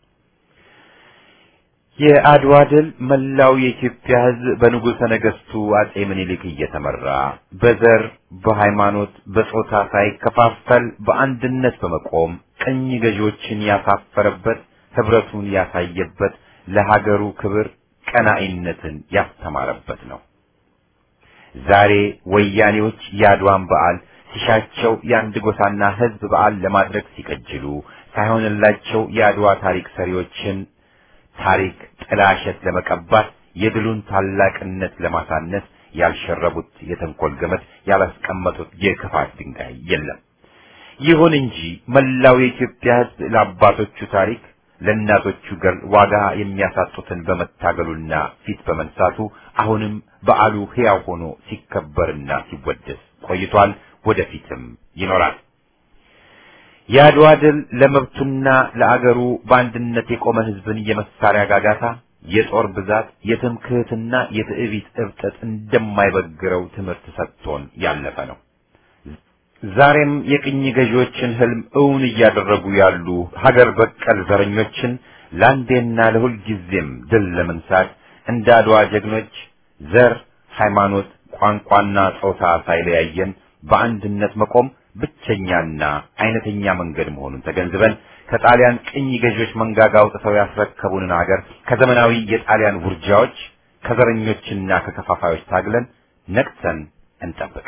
የአድዋ ድል መላው የኢትዮጵያ ሕዝብ በንጉሠ ነገሥቱ አጼ ምኒልክ እየተመራ በዘር፣ በሃይማኖት፣ በጾታ ሳይከፋፈል በአንድነት በመቆም ቅኝ ገዢዎችን ያሳፈረበት፣ ህብረቱን ያሳየበት፣ ለሀገሩ ክብር ቀናኢነትን ያስተማረበት ነው። ዛሬ ወያኔዎች የአድዋን በዓል ሲሻቸው የአንድ ጎሳና ህዝብ በዓል ለማድረግ ሲቀጅሉ ሳይሆንላቸው የአድዋ ታሪክ ሰሪዎችን ታሪክ ጥላሸት ለመቀባት የድሉን ታላቅነት ለማሳነስ ያልሸረቡት የተንኮል ገመድ ያላስቀመጡት የክፋት ድንጋይ የለም። ይሁን እንጂ መላው የኢትዮጵያ ህዝብ ለአባቶቹ ታሪክ ለእናቶቹ ገር ዋጋ የሚያሳጡትን በመታገሉና ፊት በመንሳቱ አሁንም በዓሉ ሕያው ሆኖ ሲከበርና ሲወደስ ቆይቷል። ወደፊትም ይኖራል። የአድዋ ድል ለመብቱና ለአገሩ በአንድነት የቆመ ህዝብን የመሳሪያ ጋጋታ፣ የጦር ብዛት፣ የትምክህትና የትዕቢት እብጠት እንደማይበግረው ትምህርት ሰጥቶን ያለፈ ነው። ዛሬም የቅኝ ገዢዎችን ህልም እውን እያደረጉ ያሉ ሀገር በቀል ዘረኞችን ለአንዴና ለሁል ጊዜም ድል ለመንሳት እንደ አድዋ ጀግኖች ዘር፣ ሃይማኖት፣ ቋንቋና ጾታ ሳይለያየን በአንድነት መቆም ብቸኛና አይነተኛ መንገድ መሆኑን ተገንዝበን ከጣሊያን ቅኝ ገዢዎች መንጋጋ አውጥተው ያስረከቡንን አገር ከዘመናዊ የጣሊያን ውርጃዎች ከዘረኞችና ከከፋፋዮች ታግለን ነቅተን እንጠብቅ።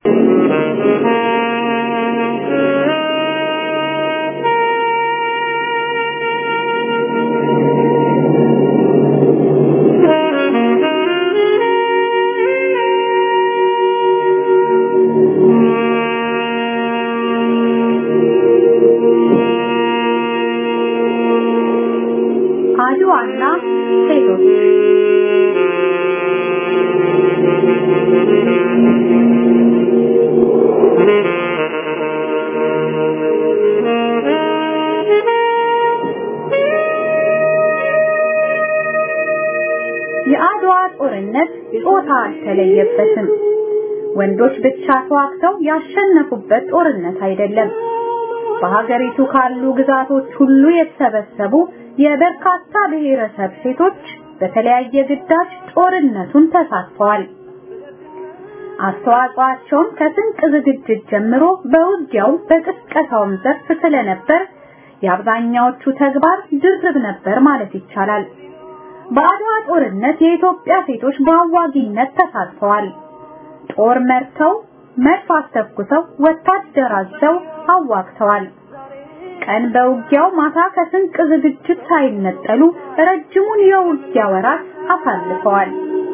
አድዋና ሴቶች የአድዋ ጦርነት ጾታ አልተለየበትም። ወንዶች ብቻ ተዋግተው ያሸነፉበት ጦርነት አይደለም። በሀገሪቱ ካሉ ግዛቶች ሁሉ የተሰበሰቡ የበርካታ ብሔረሰብ ሴቶች በተለያየ ግዳጅ ጦርነቱን ተሳትፈዋል። አስተዋጽኦአቸውም ከስንቅ ዝግጅት ጀምሮ በውጊያው በቅስቀሳውም ዘርፍ ስለነበር የአብዛኛዎቹ ተግባር ድርብ ነበር ማለት ይቻላል። በአድዋ ጦርነት የኢትዮጵያ ሴቶች በአዋጊነት ተሳትፈዋል። ጦር መርተው፣ መድፍ አስተኩሰው፣ ወታደር አዘው አዋግተዋል። ቀን በውጊያው ማታ ከስንቅ ዝግጅት ሳይነጠሉ ረጅሙን የውጊያ ወራት አሳልፈዋል።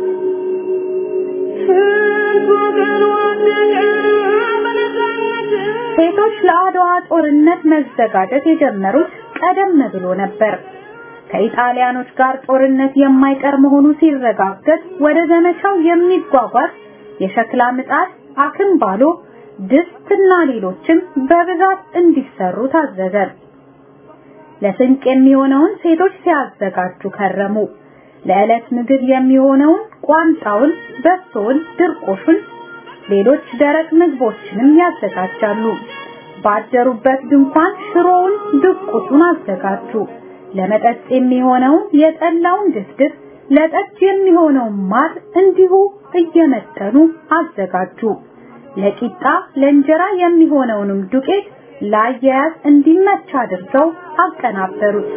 ሴቶች ለአድዋ ጦርነት መዘጋጀት የጀመሩት ቀደም ብሎ ነበር። ከኢጣሊያኖች ጋር ጦርነት የማይቀር መሆኑ ሲረጋገጥ ወደ ዘመቻው የሚጓጓዝ የሸክላ ምጣድ፣ አክምባሎ፣ ድስትና ሌሎችም በብዛት እንዲሰሩ ታዘዘ። ለስንቅ የሚሆነውን ሴቶች ሲያዘጋጁ ከረሙ። ለዕለት ምግብ የሚሆነውን ቋንጣውን፣ በሶውን፣ ድርቆሹን፣ ሌሎች ደረቅ ምግቦችንም ያዘጋጃሉ። ባደሩበት ድንኳን ሽሮውን፣ ድቁሱን አዘጋጁ። ለመጠጥ የሚሆነውን የጠላውን ድፍድፍ፣ ለጠጅ የሚሆነውን ማር እንዲሁ እየመጠኑ አዘጋጁ። ለቂጣ ለእንጀራ የሚሆነውንም ዱቄት ለአያያዝ እንዲመች አድርገው አቀናበሩት።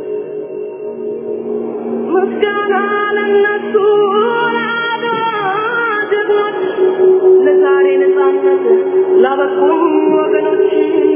ምስጋና ለነሱ ለአድዋ ጀግኖች፣ ለዛሬ ነፃነት ላበቁኝ ወገኖች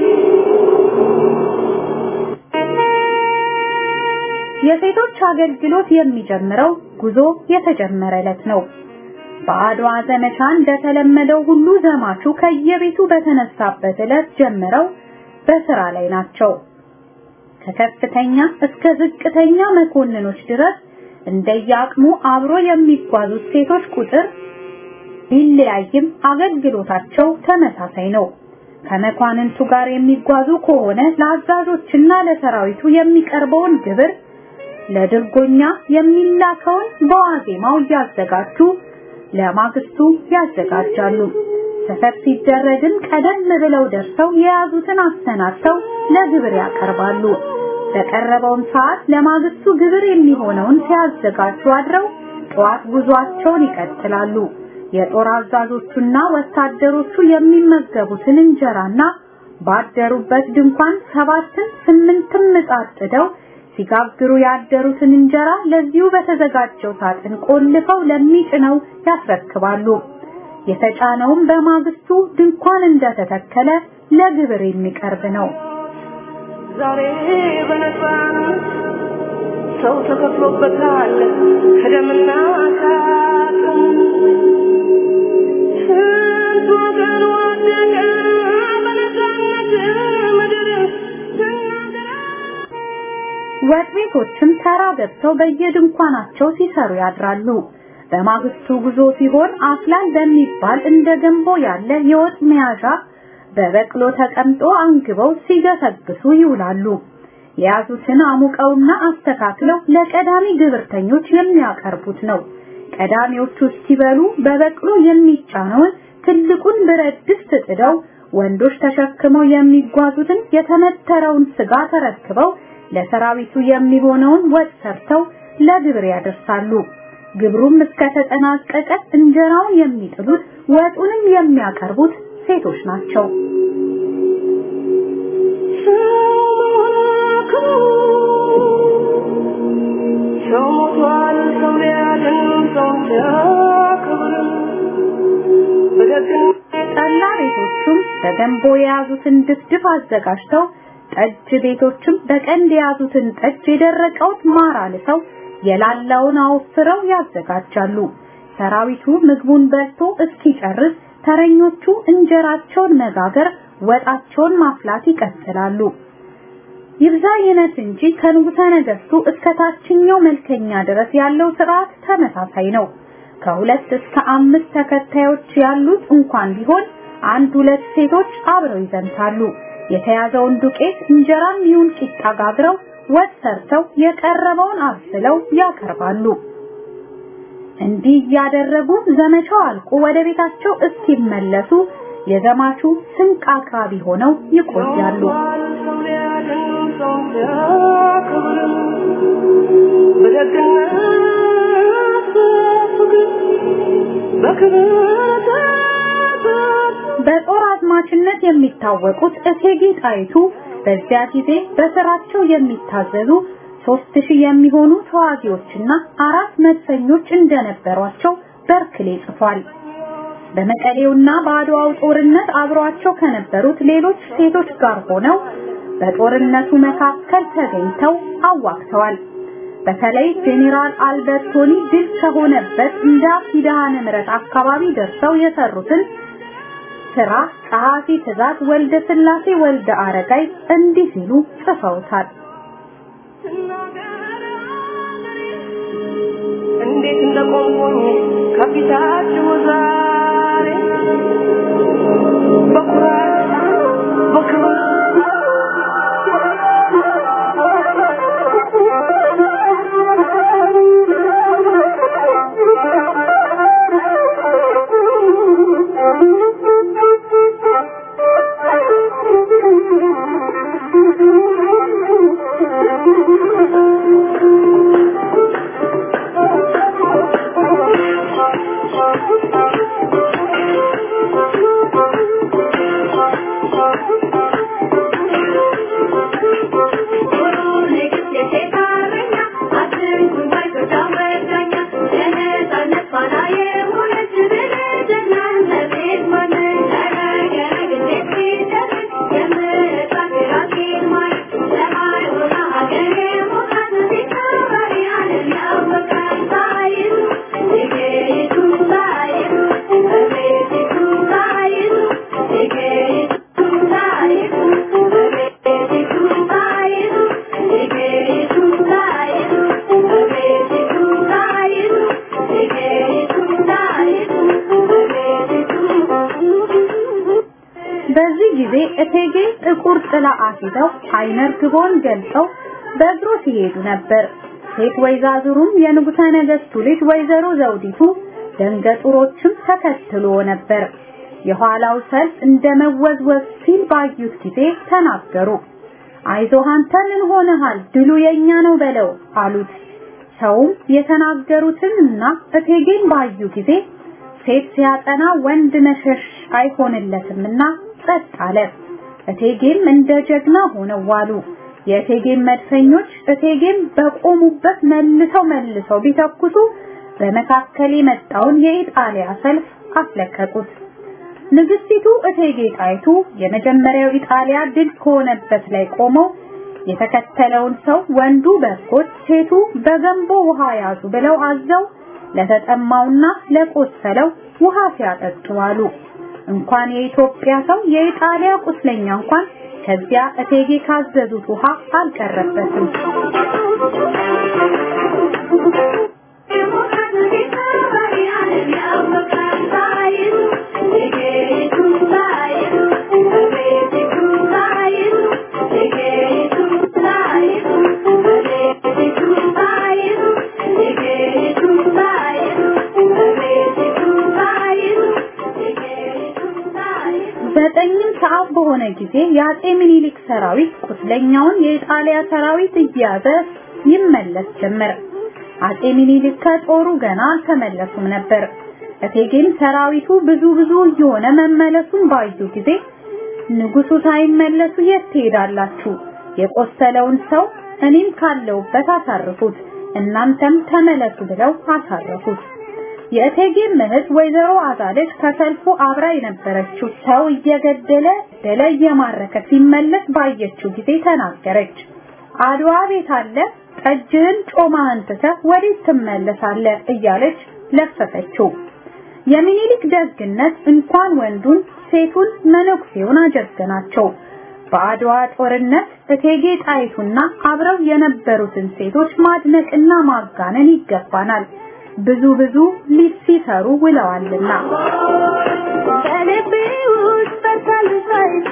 የሴቶች አገልግሎት የሚጀምረው ጉዞ የተጀመረ ዕለት ነው። በአድዋ ዘመቻ እንደተለመደው ሁሉ ዘማቹ ከየቤቱ በተነሳበት ዕለት ጀምረው በስራ ላይ ናቸው። ከከፍተኛ እስከ ዝቅተኛ መኮንኖች ድረስ እንደየአቅሙ አብሮ የሚጓዙት ሴቶች ቁጥር ቢለያይም አገልግሎታቸው ተመሳሳይ ነው። ከመኳንንቱ ጋር የሚጓዙ ከሆነ ለአዛዦችና ለሰራዊቱ የሚቀርበውን ግብር፣ ለድርጎኛ የሚላከውን በዋዜማው እያዘጋጁ ለማግስቱ ያዘጋጃሉ። ሰፈር ሲደረግም ቀደም ብለው ደርሰው የያዙትን አሰናድተው ለግብር ያቀርባሉ። በቀረበውም ሰዓት ለማግስቱ ግብር የሚሆነውን ሲያዘጋጁ አድረው ጠዋት ጉዟቸውን ይቀጥላሉ። የጦር አዛዦቹና ወታደሮቹ የሚመገቡትን እንጀራና ባደሩበት ድንኳን ሰባትን ስምንትም ምጣድ ጥደው ሲጋግሩ ያደሩትን እንጀራ ለዚሁ በተዘጋጀው ሳጥን ቆልፈው ለሚጭነው ያስረክባሉ። የተጫነውም በማግስቱ ድንኳን እንደተተከለ ለግብር የሚቀርብ ነው። ዛሬ በነፃነት ሰው ተከፍሎበታል ከደምና ከአጥንት ስንት ወገን ወደቀ በነፃነት ምድር ስናገር ወጥ ቤቶችም ተራ ገብተው በየድንኳናቸው ሲሰሩ ያድራሉ። በማግስቱ ጉዞ ሲሆን አፍላል በሚባል እንደ ገንቦ ያለ የወጥ መያዣ በበቅሎ ተቀምጦ አንግበው ሲገሰግሱ ይውላሉ። የያዙትን አሙቀውና አስተካክለው ለቀዳሚ ግብርተኞች የሚያቀርቡት ነው። ቀዳሚዎቹ ሲበሉ በበቅሎ የሚጫነውን ትልቁን ብረት ድስት ጥደው ወንዶች ተሸክመው የሚጓዙትን የተመተረውን ስጋ ተረክበው ለሰራዊቱ የሚሆነውን ወጥ ሰርተው ለግብር ያደርሳሉ። ግብሩም እስከተጠናቀቀ እንጀራውን የሚጥሉት ወጡንም የሚያቀርቡት ሴቶች ናቸው። ሰው መሆን ሰው ሞቷል ሰው ሊያድን ሰው ሲያከብር በደግነት ጠላ ቤቶቹም በገንቦ የያዙትን ድፍድፍ አዘጋጅተው ጠጅ ቤቶችም በቀንድ የያዙትን ጠጅ የደረቀውን ማር አልሰው የላላውን አወፍረው ያዘጋጃሉ። ሰራዊቱ ምግቡን በልቶ እስኪጨርስ ተረኞቹ እንጀራቸውን መጋገር፣ ወጣቸውን ማፍላት ይቀጥላሉ። ይብዛ ይነት እንጂ ከንጉሠ ነገሥቱ እስከ ታችኛው መልከኛ ድረስ ያለው ስርዓት ተመሳሳይ ነው። ከሁለት እስከ አምስት ተከታዮች ያሉት እንኳን ቢሆን አንድ ሁለት ሴቶች አብረው ይዘምታሉ። የተያዘውን ዱቄት እንጀራም ይሁን ቂጣ ጋግረው ወጥ ሰርተው የቀረበውን አብስለው ያቀርባሉ። እንዲህ እያደረጉ ዘመቻው አልቆ ወደ ቤታቸው እስኪመለሱ የዘማቹ ስንቅ አቅራቢ ሆነው ይቆያሉ። ሰው ሊያድን ሰው ሲያከብር በደግነት በፍቅር በክብር ተጠርቶ በጦር አዝማችነት የሚታወቁት እቴጌ ጣይቱ በዚያ ጊዜ በስራቸው የሚታዘዙ ሶስት ሺህ የሚሆኑ ተዋጊዎችና አራት መድፈኞች እንደነበሯቸው በርክሌ ጽፏል። በመቀሌውና በአድዋው ጦርነት አብሯቸው ከነበሩት ሌሎች ሴቶች ጋር ሆነው በጦርነቱ መካከል ተገኝተው አዋግተዋል። በተለይ ጄኔራል አልበርቶኒ ድል ከሆነበት እንዳ ኪዳነ ምሕረት አካባቢ ደርሰው የሰሩትን ስራ ጸሐፊ ትእዛዝ ወልደ ስላሴ ወልደ አረጋይ እንዲህ ሲሉ ጽፈውታል። እንዴት እንደቆምኩኝ ከፊታችሁ ዛሬ በኩራት በክብር በዚህ ጊዜ እቴጌ ጥቁር ጥላ አስይዘው አይነ ርግቦን ገልጸው በእግሩ ሲሄዱ ነበር። ሴት ወይዛዝሩም የንጉሠ ነገሥቱ ልጅ ወይዘሮ ዘውዲቱ ደንገጡሮችም ተከትሎ ነበር። የኋላው ሰልፍ እንደ መወዝወዝ ሲል ባዩት ጊዜ ተናገሩ። አይዞህ አንተ ምን ሆነሃል? ድሉ የኛ ነው በለው አሉት። ሰውም የተናገሩትን እና እቴጌን ባዩ ጊዜ ሴት ሲያጠና ወንድ መሸሽ አይሆንለትምና ጸጥ አለ። እቴጌም እንደ ጀግና ሆነው ዋሉ። የእቴጌም መድፈኞች እቴጌም በቆሙበት መልሰው መልሰው ቢተኩሱ በመካከል የመጣውን የኢጣሊያ ሰልፍ አስለቀቁት። ንግስቲቱ እቴጌ ጣይቱ የመጀመሪያው ኢጣሊያ ድል ከሆነበት ላይ ቆመው የተከተለውን ሰው ወንዱ በጎች ሴቱ በገንቦ ውሃ ያዙ ብለው አዘው ለተጠማውና ለቆሰለው ውሃ ሲያጠጡ አሉ። እንኳን የኢትዮጵያ ሰው የኢጣሊያ ቁስለኛ እንኳን ከዚያ እቴጌ ካዘዙት ውሃ አልቀረበትም። ዘጠኝም ሰዓት በሆነ ጊዜ የአጼ ምኒልክ ሰራዊት ቁስለኛውን የኢጣሊያ ሰራዊት እየያዘ ይመለስ ጀመር። አጼ ምኒልክ ከጦሩ ገና አልተመለሱም ነበር። እቴጌም ሰራዊቱ ብዙ ብዙ እየሆነ መመለሱን ባዩ ጊዜ ንጉሱ ሳይመለሱ የት ትሄዳላችሁ? የቆሰለውን ሰው እኔም ካለውበት አሳርፉት እናንተም ተመለሱ ብለው አሳረፉት። የእቴጌም እህት ወይዘሮ አዛለች ከሰልፉ አብራ የነበረችው ሰው እየገደለ ደለ እየማረከ ሲመለስ ባየችው ጊዜ ተናገረች። አድዋ ቤት አለ ጠጅህን ጮማህን ትተህ ወዴት ትመለሳለህ እያለች ለፈፈችው። የሚኒሊክ ደግነት እንኳን ወንዱን ሴቱን መነኩሴውን አጀገናቸው። በአድዋ ጦርነት እቴጌ ጣይቱና አብረው የነበሩትን ሴቶች ማድነቅና ማጋነን ይገባናል። ብዙ ብዙ ሊሲሰሩ ውለዋልና በልቤ ውስጥ በርታል ጣይቱ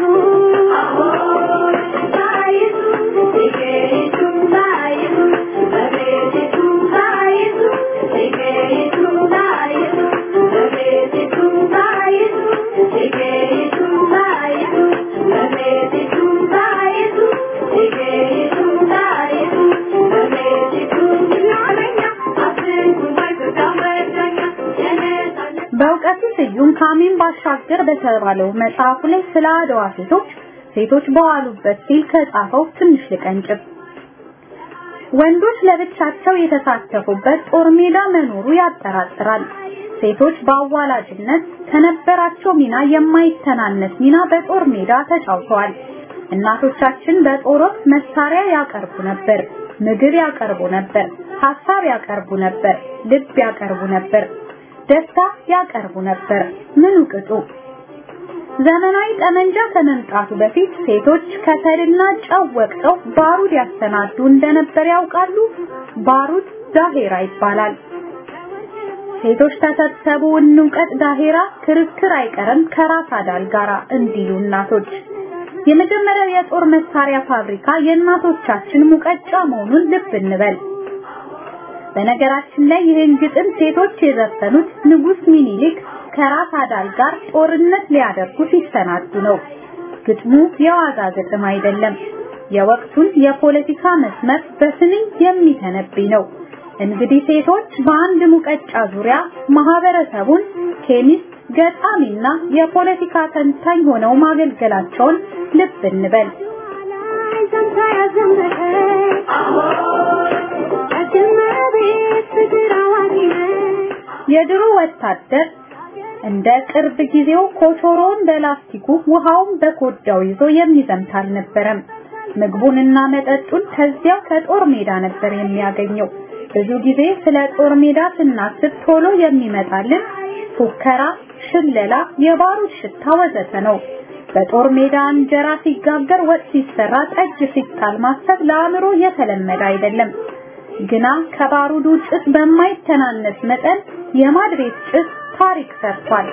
ጣይቱ እቴጌይቱ ጣይቱ በቤቲቱ ጣይቱ እቴጌይቱ ጣይቱ በቤቲቱ ጣይቱ እቴጌይቱ ጣይቱ በቤቲቱ ጣይቱ እቴጌይቱ ጣይቱ በቤቲቱ ናለኛ አስንኩ ባይፈታ መዳኛ የነጻነት በእውቀቱ ስዩም ካሚን ባሻገር በተባለው መጽሐፉ ላይ ስለ አድዋ ሴቶች ሴቶች በዋሉበት ሲል ከጻፈው ትንሽ ልቀንጭብ። ወንዶች ለብቻቸው የተሳተፉበት ጦር ሜዳ መኖሩ ያጠራጥራል። ሴቶች በአዋላጅነት ከነበራቸው ሚና የማይተናነስ ሚና በጦር ሜዳ ተጫውተዋል። እናቶቻችን በጦር ወቅት መሳሪያ ያቀርቡ ነበር፣ ምግብ ያቀርቡ ነበር፣ ሀሳብ ያቀርቡ ነበር፣ ልብ ያቀርቡ ነበር፣ ደስታ ያቀርቡ ነበር። ምኑ ቅጡ? ዘመናዊ ጠመንጃ ከመምጣቱ በፊት ሴቶች ከሰልና ጨው ወቅጠው ባሩድ ያሰናዱ እንደነበር ያውቃሉ። ባሩድ ዳሄራ ይባላል። ሴቶች ተሰብሰቡ እንውቀጥ ዳሄራ ክርክር አይቀርም ከራስ አዳል ጋራ እንዲሉ እናቶች። የመጀመሪያው የጦር መሳሪያ ፋብሪካ የእናቶቻችን ሙቀጫ መሆኑን ልብ እንበል። በነገራችን ላይ ይህን ግጥም ሴቶች የዘፈኑት ንጉስ ሚኒሊክ ከራስ አዳል ጋር ጦርነት ሊያደርጉ ሲሰናዱ ነው። ግጥሙ የዋዛ ግጥም አይደለም። የወቅቱን የፖለቲካ መስመር በስንኝ የሚተነብይ ነው። እንግዲህ ሴቶች በአንድ ሙቀጫ ዙሪያ ማህበረሰቡን ኬሚስት፣ ገጣሚና የፖለቲካ ተንታኝ ሆነው ማገልገላቸውን ልብ እንበል። ላይ ሰምታ ያዘመረች እመቤት ፍቅር አዋቂ ነች። የድሮ ወታደር እንደ ቅርብ ጊዜው ኮቾሮን በላስቲኩ ውሃውን በኮዳው ይዞ የሚዘምት አልነበረም። ምግቡንና መጠጡን ከዚያው ከጦር ሜዳ ነበር የሚያገኘው። ብዙ ጊዜ ስለ ጦር ሜዳ ስናስብ ቶሎ የሚመጣልን ፉከራ፣ ሽለላ፣ የባሩድ ሽታ ወዘተ ነው። በጦር ሜዳ እንጀራ ሲጋገር፣ ወጥ ሲሰራ፣ ጠጅ ሲጣል ማሰብ ለአእምሮ የተለመደ አይደለም። ግና ከባሩዱ ጭስ በማይተናነስ መጠን የማድ ቤት ጭስ ታሪክ ሰርቷል።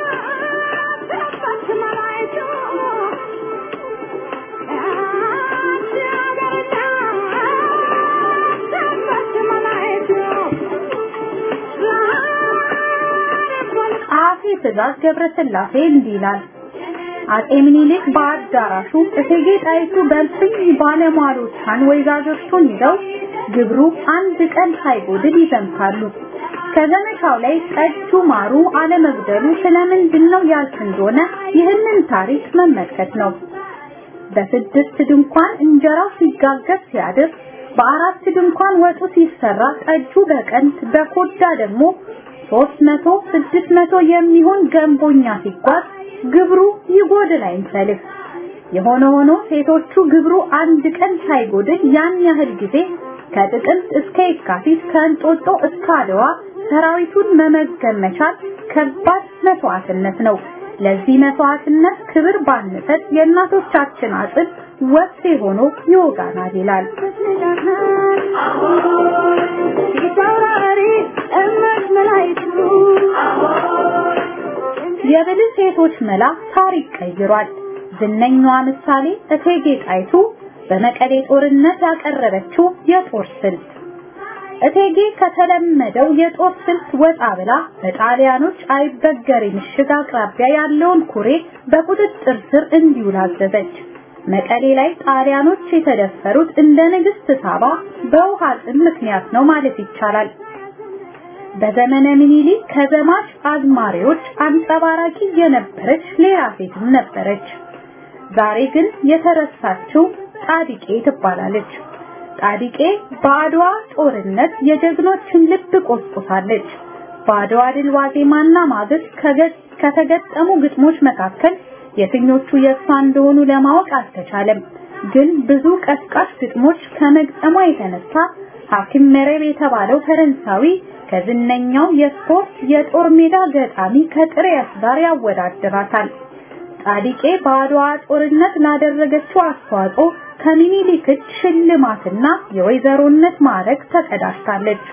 አጼ ትእዛዝ ገብረስላሴ እንዲህ ይላል። አጼ ምኒልክ በአዳራሹ እቴጌ ጣይቱ በልፍኝ ባለሟሎቿን ወይዛዝርቱን ይዘው ግብሩ አንድ ቀን ሳይጎድል ይዘምታሉ። ከዘመቻው ላይ ጠጁ ማሩ አለመጉደሉ ስለምንድን ነው ያልክ እንደሆነ ይህንን ታሪክ መመልከት ነው። በስድስት ድንኳን እንጀራው ሲጋገር ሲያድር፣ በአራት ድንኳን ወጡ ሲሰራ፣ ጠጁ በቀንት በኮዳ ደግሞ ሶስት መቶ ስድስት መቶ የሚሆን ገንቦኛ ሲጓዝ ግብሩ ይጎድል አይንሰልፍ። የሆነ ሆኖ ሴቶቹ ግብሩ አንድ ቀን ሳይጎድል ያን ያህል ጊዜ ከጥቅምት እስከ የካቲት ከእንጦጦ እስከ አድዋ ሰራዊቱን መመገብ መቻል ከባድ መስዋዕትነት ነው። ለዚህ መስዋዕትነት ክብር ባንሰጥ የእናቶቻችን አጽድ ወቅቴ ሆኖ ይወጋናል ይላል። የብልህ ሴቶች መላ ታሪክ ቀይሯል። ዝነኛዋ ምሳሌ እቴጌ ጣይቱ በመቀሌ ጦርነት ያቀረበችው የጦር ስልት እቴጌ ከተለመደው የጦር ስልት ወጣ ብላ በጣሊያኖች አይበገሬ ምሽግ አቅራቢያ ያለውን ኩሬ በቁጥጥር ስር እንዲውል አዘዘች። መቀሌ ላይ ጣሊያኖች የተደፈሩት እንደ ንግስት ሳባ በውሃ ጥም ምክንያት ነው ማለት ይቻላል። በዘመነ ምኒልክ ከዘማች አዝማሪዎች አንጸባራቂ የነበረች ሌላ ሴትም ነበረች። ዛሬ ግን የተረሳችው ጣዲቄ ትባላለች። ጣዲቄ በአድዋ ጦርነት የጀግኖችን ልብ ቆስቁሳለች። በአድዋ ድል ዋዜማና ማግስት ከተገጠሙ ግጥሞች መካከል የትኞቹ የእሷ እንደሆኑ ለማወቅ አልተቻለም። ግን ብዙ ቀስቃሽ ግጥሞች ከመግጠሟ የተነሳ ሐኪም መረብ የተባለው ፈረንሳዊ ከዝነኛው የስፖርት የጦር ሜዳ ገጣሚ ከጥሬያስ ጋር ያወዳድራታል። ጣዲቄ በአድዋ ጦርነት ላደረገችው አስተዋጽኦ ከሚኒሊክ እጅ ሽልማትና የወይዘሮነት ማዕረግ ተቀዳጅታለች።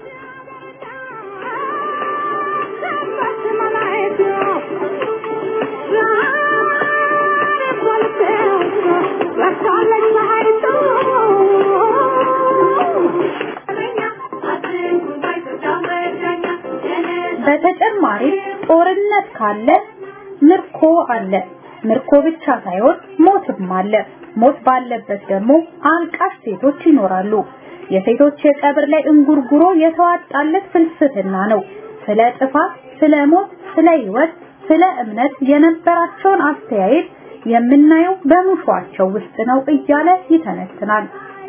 በተጨማሪም ጦርነት ካለ ምርኮ አለ። ምርኮ ብቻ ሳይሆን ሞትም አለ። ሞት ባለበት ደግሞ አልቃሽ ሴቶች ይኖራሉ። የሴቶች የቀብር ላይ እንጉርጉሮ የተዋጣለት ፍልስፍና ነው። ስለ ጥፋት፣ ስለ ሞት፣ ስለ ህይወት፣ ስለ እምነት የነበራቸውን አስተያየት የምናየው በሙሿቸው ውስጥ ነው እያለ ይተነትናል።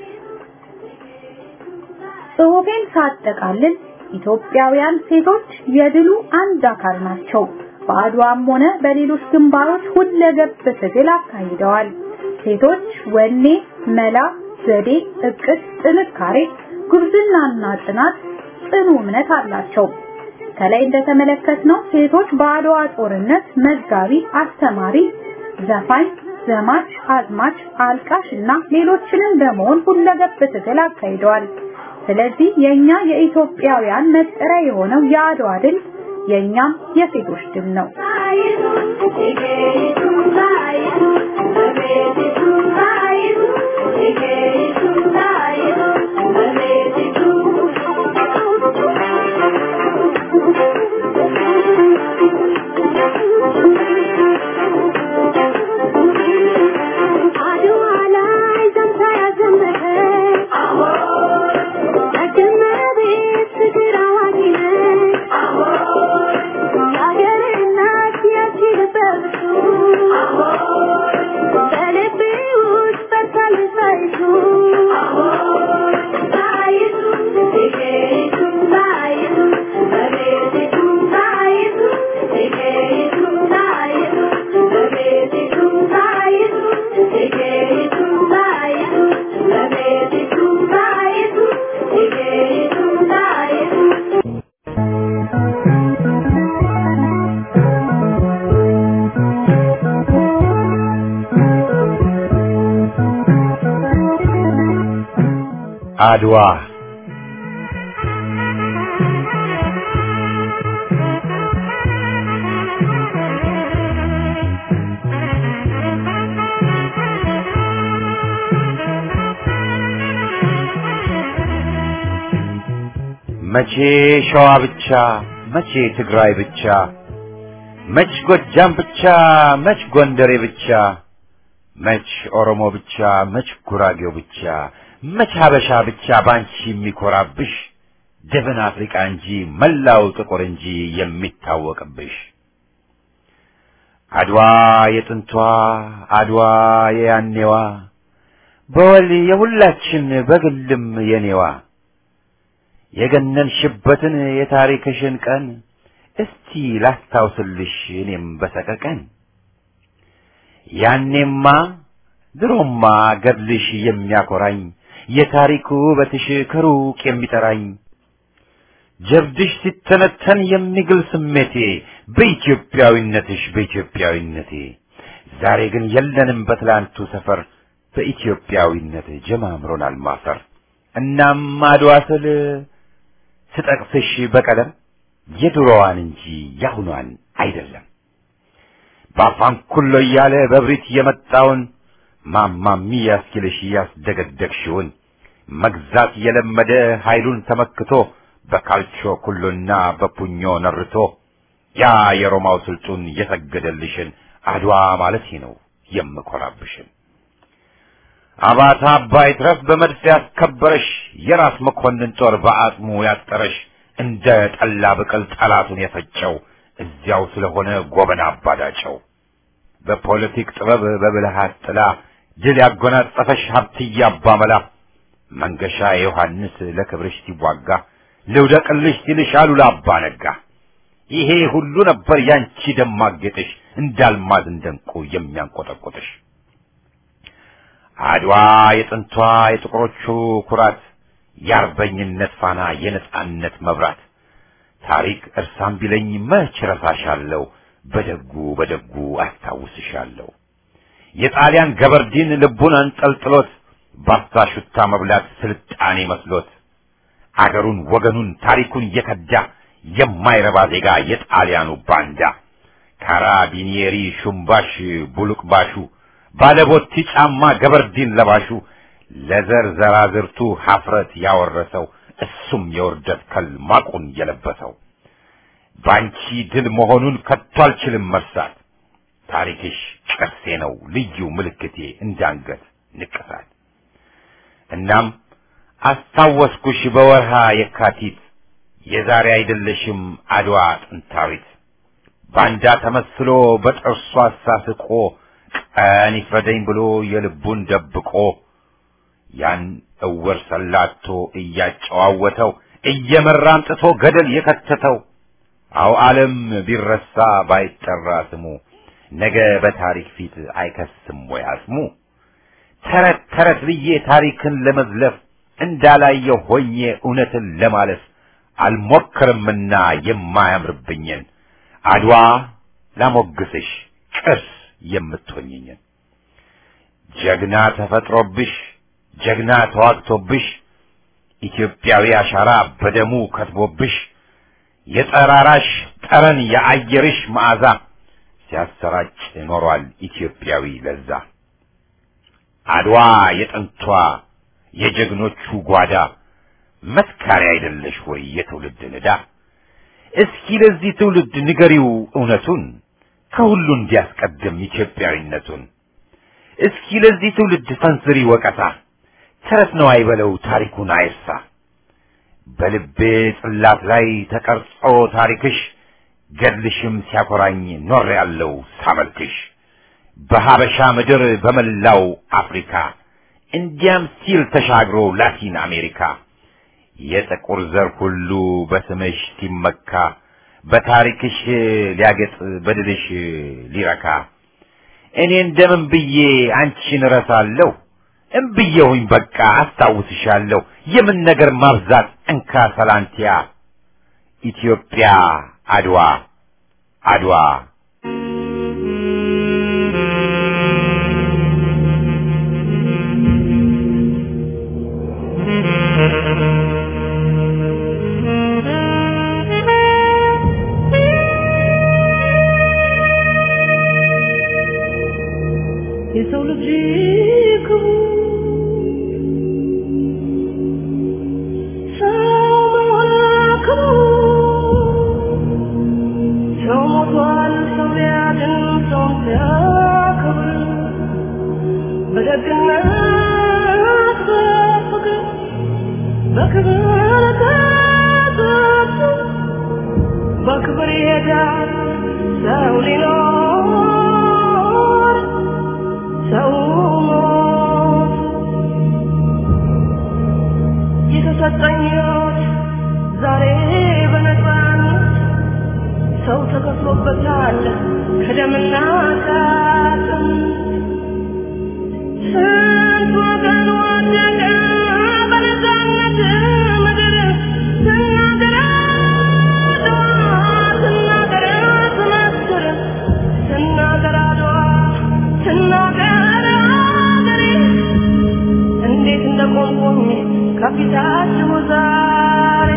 ጽሑፌን ሳጠቃልል ኢትዮጵያውያን ሴቶች የድሉ አንድ አካል ናቸው። በአድዋም ሆነ በሌሎች ግንባሮች ሁለገብ ትግል አካሂደዋል። ሴቶች ወኔ፣ መላ፣ ዘዴ፣ እቅድ፣ ጥንካሬ፣ ጉብዝናና ጽናት፣ ጽኑ እምነት አላቸው። ከላይ እንደተመለከትነው ሴቶች በአድዋ ጦርነት መጋቢ፣ አስተማሪ፣ ዘፋኝ፣ ዘማች፣ አዝማች፣ አልቃሽ እና ሌሎችንም በመሆን ሁለገብ ትግል አካሂደዋል። ስለዚህ የኛ የኢትዮጵያውያን መጠሪያ የሆነው የአድዋ ድል የኛም የሴቶች ድል ነው። አድዋ መቼ ሸዋ ብቻ፣ መቼ ትግራይ ብቻ፣ መች ጎጃም ብቻ፣ መች ጎንደሬ ብቻ፣ መች ኦሮሞ ብቻ፣ መች ጉራጌው ብቻ፣ መች ሀበሻ ብቻ ባንቺ የሚኮራብሽ ደብን አፍሪቃ እንጂ መላው ጥቁር እንጂ የሚታወቅብሽ አድዋ የጥንቷ አድዋ የያኔዋ በወል የሁላችን በግልም የኔዋ የገነንሽበትን የታሪክሽን ቀን እስቲ ላስታውስልሽ እኔም በሰቀቀን ያኔማ ድሮማ ገድልሽ የሚያኮራኝ የታሪኩ ውበትሽ ከሩቅ የሚጠራኝ ጀብድሽ ሲተነተን የሚግል ስሜቴ በኢትዮጵያዊነትሽ በኢትዮጵያዊነቴ ዛሬ ግን የለንም በትላንቱ ሰፈር በኢትዮጵያዊነት ጀማምሮናል ማፈር እናም አድዋ ስል ስጠቅስሽ በቀለም የድሮዋን እንጂ ያሁኗን አይደለም በአፋን ኩሎ እያለ በብሪት የመጣውን ማማሚ ያስኪልሽ ያስደገደግሽውን መግዛት የለመደ ኃይሉን ተመክቶ በካልቾ ኩሎና በፑኞ ነርቶ ያ የሮማው ስልጡን የሰገደልሽን አድዋ ማለት ነው የምኮራብሽን አባታ አባይ ትረፍ በመድፍ ያስከበረሽ የራስ መኮንን ጦር በአጽሙ ያጠረሽ እንደ ጠላ ብቅል ጠላቱን የፈጨው እዚያው ስለሆነ ጎበና አባዳጨው በፖለቲክ ጥበብ በብልሃት ጥላ ድል ያጎናጸፈሽ ሀብትዬ አባመላ መንገሻ ዮሐንስ ለክብርሽ ሲዋጋ ልውደቅልሽ ሲልሽ አሉላ አባ ነጋ ይሄ ሁሉ ነበር ያንቺ ደማቅ ጌጥሽ እንዳልማዝ እንደንቁ የሚያንቆጠቆጥሽ አድዋ የጥንቷ የጥቁሮቹ ኩራት የአርበኝነት ፋና የነጻነት መብራት ታሪክ እርሳም ቢለኝ መች ረሳሻለሁ በደጉ በደጉ አስታውስሻለሁ የጣሊያን ገበርዲን ልቡን አንጠልጥሎት ባፍታ ሹታ መብላት ስልጣኔ መስሎት አገሩን ወገኑን ታሪኩን እየከዳ የማይረባ ዜጋ የጣሊያኑ ባንዳ ካራቢኒየሪ ሹምባሽ ቡሉቅባሹ ባለቦቲ ጫማ ገበርዲን ለባሹ ለዘር ዘራዝርቱ ሀፍረት ያወረሰው እሱም የውርደት ከል ማቁን የለበሰው ባንቺ ድል መሆኑን ከቶ አልችልም መርሳት ታሪክሽ ቅርሴ ነው ልዩ ምልክቴ እንዳንገት ንቅሳት እናም አስታወስኩሽ በወርሃ የካቲት የዛሬ አይደለሽም አድዋ ጥንታዊት ባንዳ ተመስሎ በጥርሱ አሳስቆ ቀን ይፍረደኝ ብሎ የልቡን ደብቆ ያን እውር ሰላቶ እያጨዋወተው እየመራ አምጥቶ ገደል የከተተው አው ዓለም ቢረሳ ባይጠራ ስሙ ነገ በታሪክ ፊት አይከስም ወይ አስሙ ተረት ተረት ብዬ ታሪክን ለመዝለፍ እንዳላየው ሆኜ እውነትን ለማለፍ አልሞክርምና የማያምርብኝን አድዋ ላሞግስሽ ቅርስ የምትሆኝኝን ጀግና ተፈጥሮብሽ ጀግና ተዋግቶብሽ ኢትዮጵያዊ አሻራ በደሙ ከትቦብሽ የጠራራሽ ጠረን የአየርሽ መዓዛ ሲያሰራጭ ኖሯል ኢትዮጵያዊ ለዛ አድዋ የጥንቷ የጀግኖቹ ጓዳ መስካሪ አይደለሽ ወይ የትውልድ ንዳ እስኪ ለዚህ ትውልድ ንገሪው እውነቱን ከሁሉ እንዲያስቀድም ኢትዮጵያዊነቱን እስኪ ለዚህ ትውልድ ሰንዝሪ ወቀሳ ተረት ነው አይበለው ታሪኩን አይርሳ በልቤ ጽላት ላይ ተቀርጾ ታሪክሽ ገድልሽም ሲያኮራኝ ኖር ያለው ሳመልክሽ በሀበሻ ምድር በመላው አፍሪካ እንዲያም ሲል ተሻግሮ ላቲን አሜሪካ የጥቁር ዘር ሁሉ በስምሽ ሲመካ በታሪክሽ ሊያገጥ በድልሽ ሊረካ እኔ እንደምን ብዬ አንቺን እረሳለሁ እምብዬሁኝ በቃ አስታውስሻለሁ የምን ነገር ማብዛት እንካ ሰላንቲያ ኢትዮጵያ አድዋ አድዋ የሰው ልጅ ክቡር ሰው መሆን ክቡር ሰው ሞቷል ሰው ሊያድን ሰው ሲያከብር በደግነት በፍቅር በክብር ተጠርቶ በክብር ይሄዳል ሰው ሊኖር ሰው ሞት የተሰጠኝ ሕይወት ዛሬ በነፃነት ሰው ተከፍሎበታል ከደምና ከአጥንት ስንት ወገን ወደቀ በነፃነት ምድር ስናገር አድዋ ስናገር ትመስክር ስናገር አድዋ ስናገር አገሬ እንዴት እንደቆምኩኝ ከፊታችሁ ዛሬ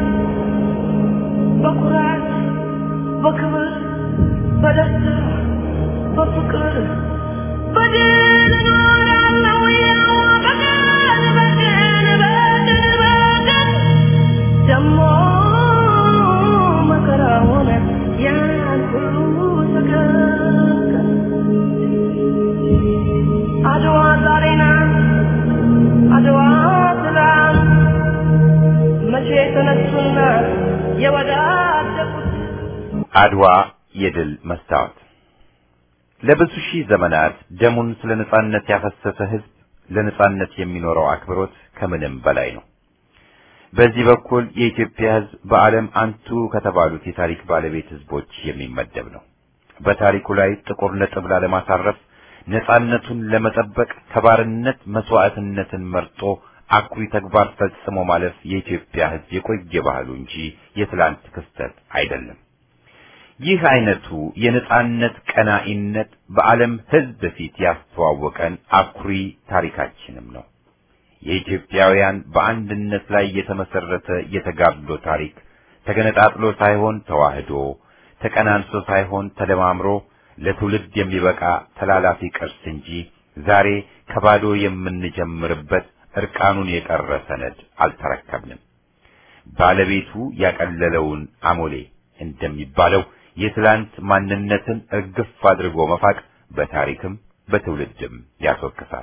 በኩራት በክብር በደስታ በፍቅር በድል እኖራለሁ ያው በቀን በቀን በቀን በቀን ደሞ መከራውን ያን ሁሉ ተገንቀን አድዋ ዛሬ ናት አድዋ ትላንት መቼ የተነሱና የወዳደቁት አድዋ የድል መስታወት ለብዙ ሺህ ዘመናት ደሙን ስለ ነጻነት ያፈሰሰ ህዝብ ለነጻነት የሚኖረው አክብሮት ከምንም በላይ ነው። በዚህ በኩል የኢትዮጵያ ህዝብ በዓለም አንቱ ከተባሉት የታሪክ ባለቤት ህዝቦች የሚመደብ ነው። በታሪኩ ላይ ጥቁር ነጥብ ላለማሳረፍ ነጻነቱን ለመጠበቅ ከባርነት መስዋዕትነትን መርጦ አኩሪ ተግባር ፈጽሞ ማለፍ የኢትዮጵያ ህዝብ የቆየ ባህሉ እንጂ የትላንት ክስተት አይደለም። ይህ አይነቱ የነጻነት ቀናኢነት በዓለም ህዝብ ፊት ያስተዋወቀን አኩሪ ታሪካችንም ነው። የኢትዮጵያውያን በአንድነት ላይ የተመሰረተ የተጋድሎ ታሪክ ተገነጣጥሎ ሳይሆን ተዋህዶ፣ ተቀናንሶ ሳይሆን ተደማምሮ ለትውልድ የሚበቃ ተላላፊ ቅርስ እንጂ ዛሬ ከባዶ የምንጀምርበት እርቃኑን የቀረ ሰነድ አልተረከብንም። ባለቤቱ ያቀለለውን አሞሌ እንደሚባለው የትላንት ማንነትን እርግፍ አድርጎ መፋቅ በታሪክም በትውልድም ያስወቅሳል።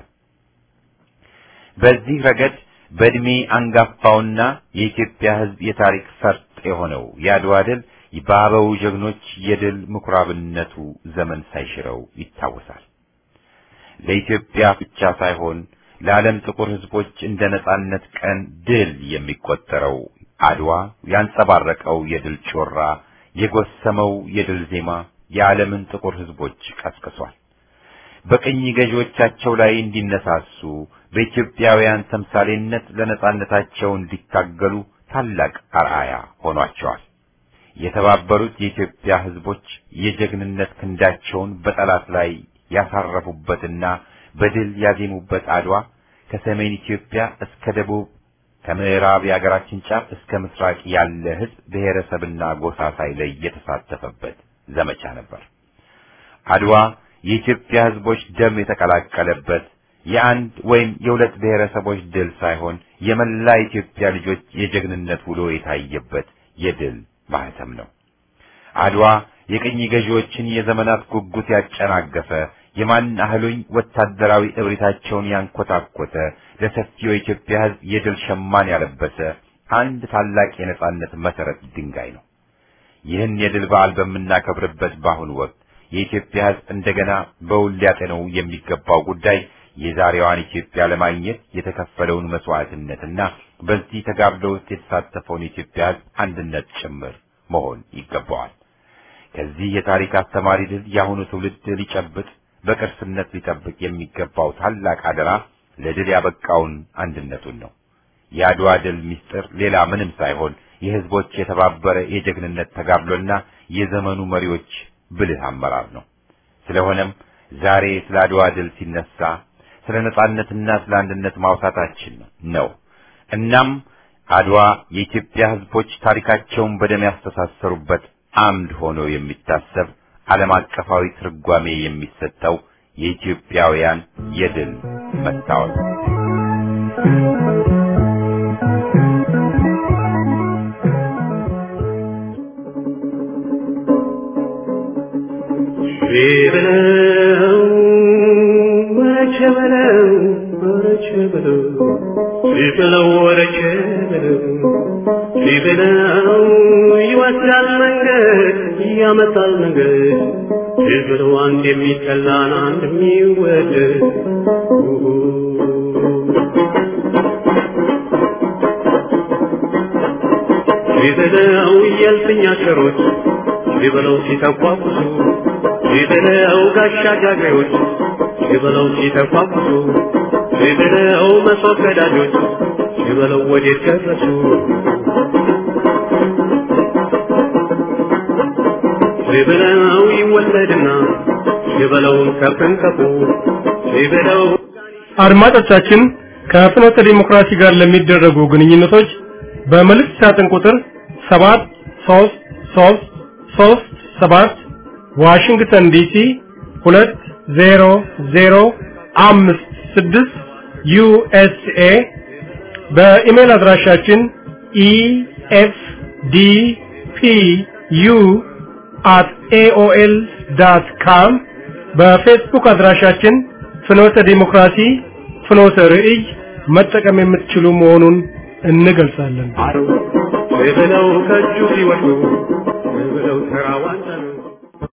በዚህ ረገድ በእድሜ አንጋፋውና የኢትዮጵያ ህዝብ የታሪክ ፈርጥ የሆነው የአድዋ ድል በአበው ጀግኖች የድል ምኩራብነቱ ዘመን ሳይሽረው ይታወሳል። ለኢትዮጵያ ብቻ ሳይሆን ለዓለም ጥቁር ህዝቦች እንደ ነጻነት ቀን ድል የሚቆጠረው አድዋ ያንጸባረቀው የድል ጮራ፣ የጎሰመው የድል ዜማ የዓለምን ጥቁር ህዝቦች ቀስቅሷል። በቅኝ ገዢዎቻቸው ላይ እንዲነሳሱ በኢትዮጵያውያን ተምሳሌነት ለነጻነታቸው እንዲታገሉ ታላቅ አርአያ ሆኗቸዋል። የተባበሩት የኢትዮጵያ ህዝቦች የጀግንነት ክንዳቸውን በጠላት ላይ ያሳረፉበትና በድል ያዜሙበት አድዋ ከሰሜን ኢትዮጵያ እስከ ደቡብ ከምዕራብ የአገራችን ጫፍ እስከ ምስራቅ ያለ ህዝብ ብሔረሰብና ጎሳ ሳይለይ የተሳተፈበት ዘመቻ ነበር። አድዋ የኢትዮጵያ ህዝቦች ደም የተቀላቀለበት የአንድ ወይም የሁለት ብሔረሰቦች ድል ሳይሆን የመላ ኢትዮጵያ ልጆች የጀግንነት ውሎ የታየበት የድል ማህተም ነው። አድዋ የቅኝ ገዢዎችን የዘመናት ጉጉት ያጨናገፈ የማን አህሉኝ ወታደራዊ እብሪታቸውን ያንኮታኮተ ለሰፊው የኢትዮጵያ ህዝብ የድል ሸማን ያለበሰ አንድ ታላቅ የነጻነት መሰረት ድንጋይ ነው። ይህን የድል በዓል በምናከብርበት በአሁኑ ወቅት የኢትዮጵያ ህዝብ እንደገና በውል ሊያጤነው የሚገባው ጉዳይ የዛሬዋን ኢትዮጵያ ለማግኘት የተከፈለውን መስዋዕትነትና በዚህ ተጋድሎ ውስጥ የተሳተፈውን የኢትዮጵያ ህዝብ አንድነት ጭምር መሆን ይገባዋል። ከዚህ የታሪክ አስተማሪ ድል የአሁኑ ትውልድ ሊጨብጥ በቅርስነት ሊጠብቅ የሚገባው ታላቅ አደራ ለድል ያበቃውን አንድነቱን ነው። የአድዋ ድል ምስጢር ሌላ ምንም ሳይሆን የህዝቦች የተባበረ የጀግንነት ተጋድሎና የዘመኑ መሪዎች ብልህ አመራር ነው። ስለሆነም ዛሬ ስለ አድዋ ድል ሲነሳ ስለ ነጻነትና ስለ አንድነት ማውሳታችን ነው። እናም አድዋ የኢትዮጵያ ህዝቦች ታሪካቸውን በደም ያስተሳሰሩበት አምድ ሆኖ የሚታሰብ ዓለም አቀፋዊ ትርጓሜ የሚሰጠው የኢትዮጵያውያን የድል መስታወት በለው ወረቸ በለው ወረቸ በለው ሲበለው ወረቸ በለው ሲበለው ይወስዳል መንገድ ያመጣል መንገድ ሲበለው አንድ የሚጠላን አንድ የሚወደድ ሲበለው የልፍኛ ሸሮች ሲበለው ሲተቋቁሱ ሲበለው ጋሻ ጃግሬዎች ሲበለው ሲተቋቁሱ ሲበለው መሶብ ቀዳጆች ሲበለው ወዴት ደረሱ ሲበለው ይወለድና ሲበለው ከፍንከፉ ሲበለው አድማጮቻችን ከፍኖተ ዲሞክራሲ ጋር ለሚደረጉ ግንኙነቶች በመልእክት ሳጥን ቁጥር 7 3 3 3 7 ዋሽንግተን ዲሲ 20056 ዩኤስኤ በኢሜል አድራሻችን ኢኤፍዲፒዩ at aol.com በፌስቡክ አድራሻችን ፍኖተ ዲሞክራሲ ፍኖተ ርዕይ መጠቀም የምትችሉ መሆኑን እንገልጻለን። ሲበለው ከእጁ ሲወድቁ ሲበለው ተራዋን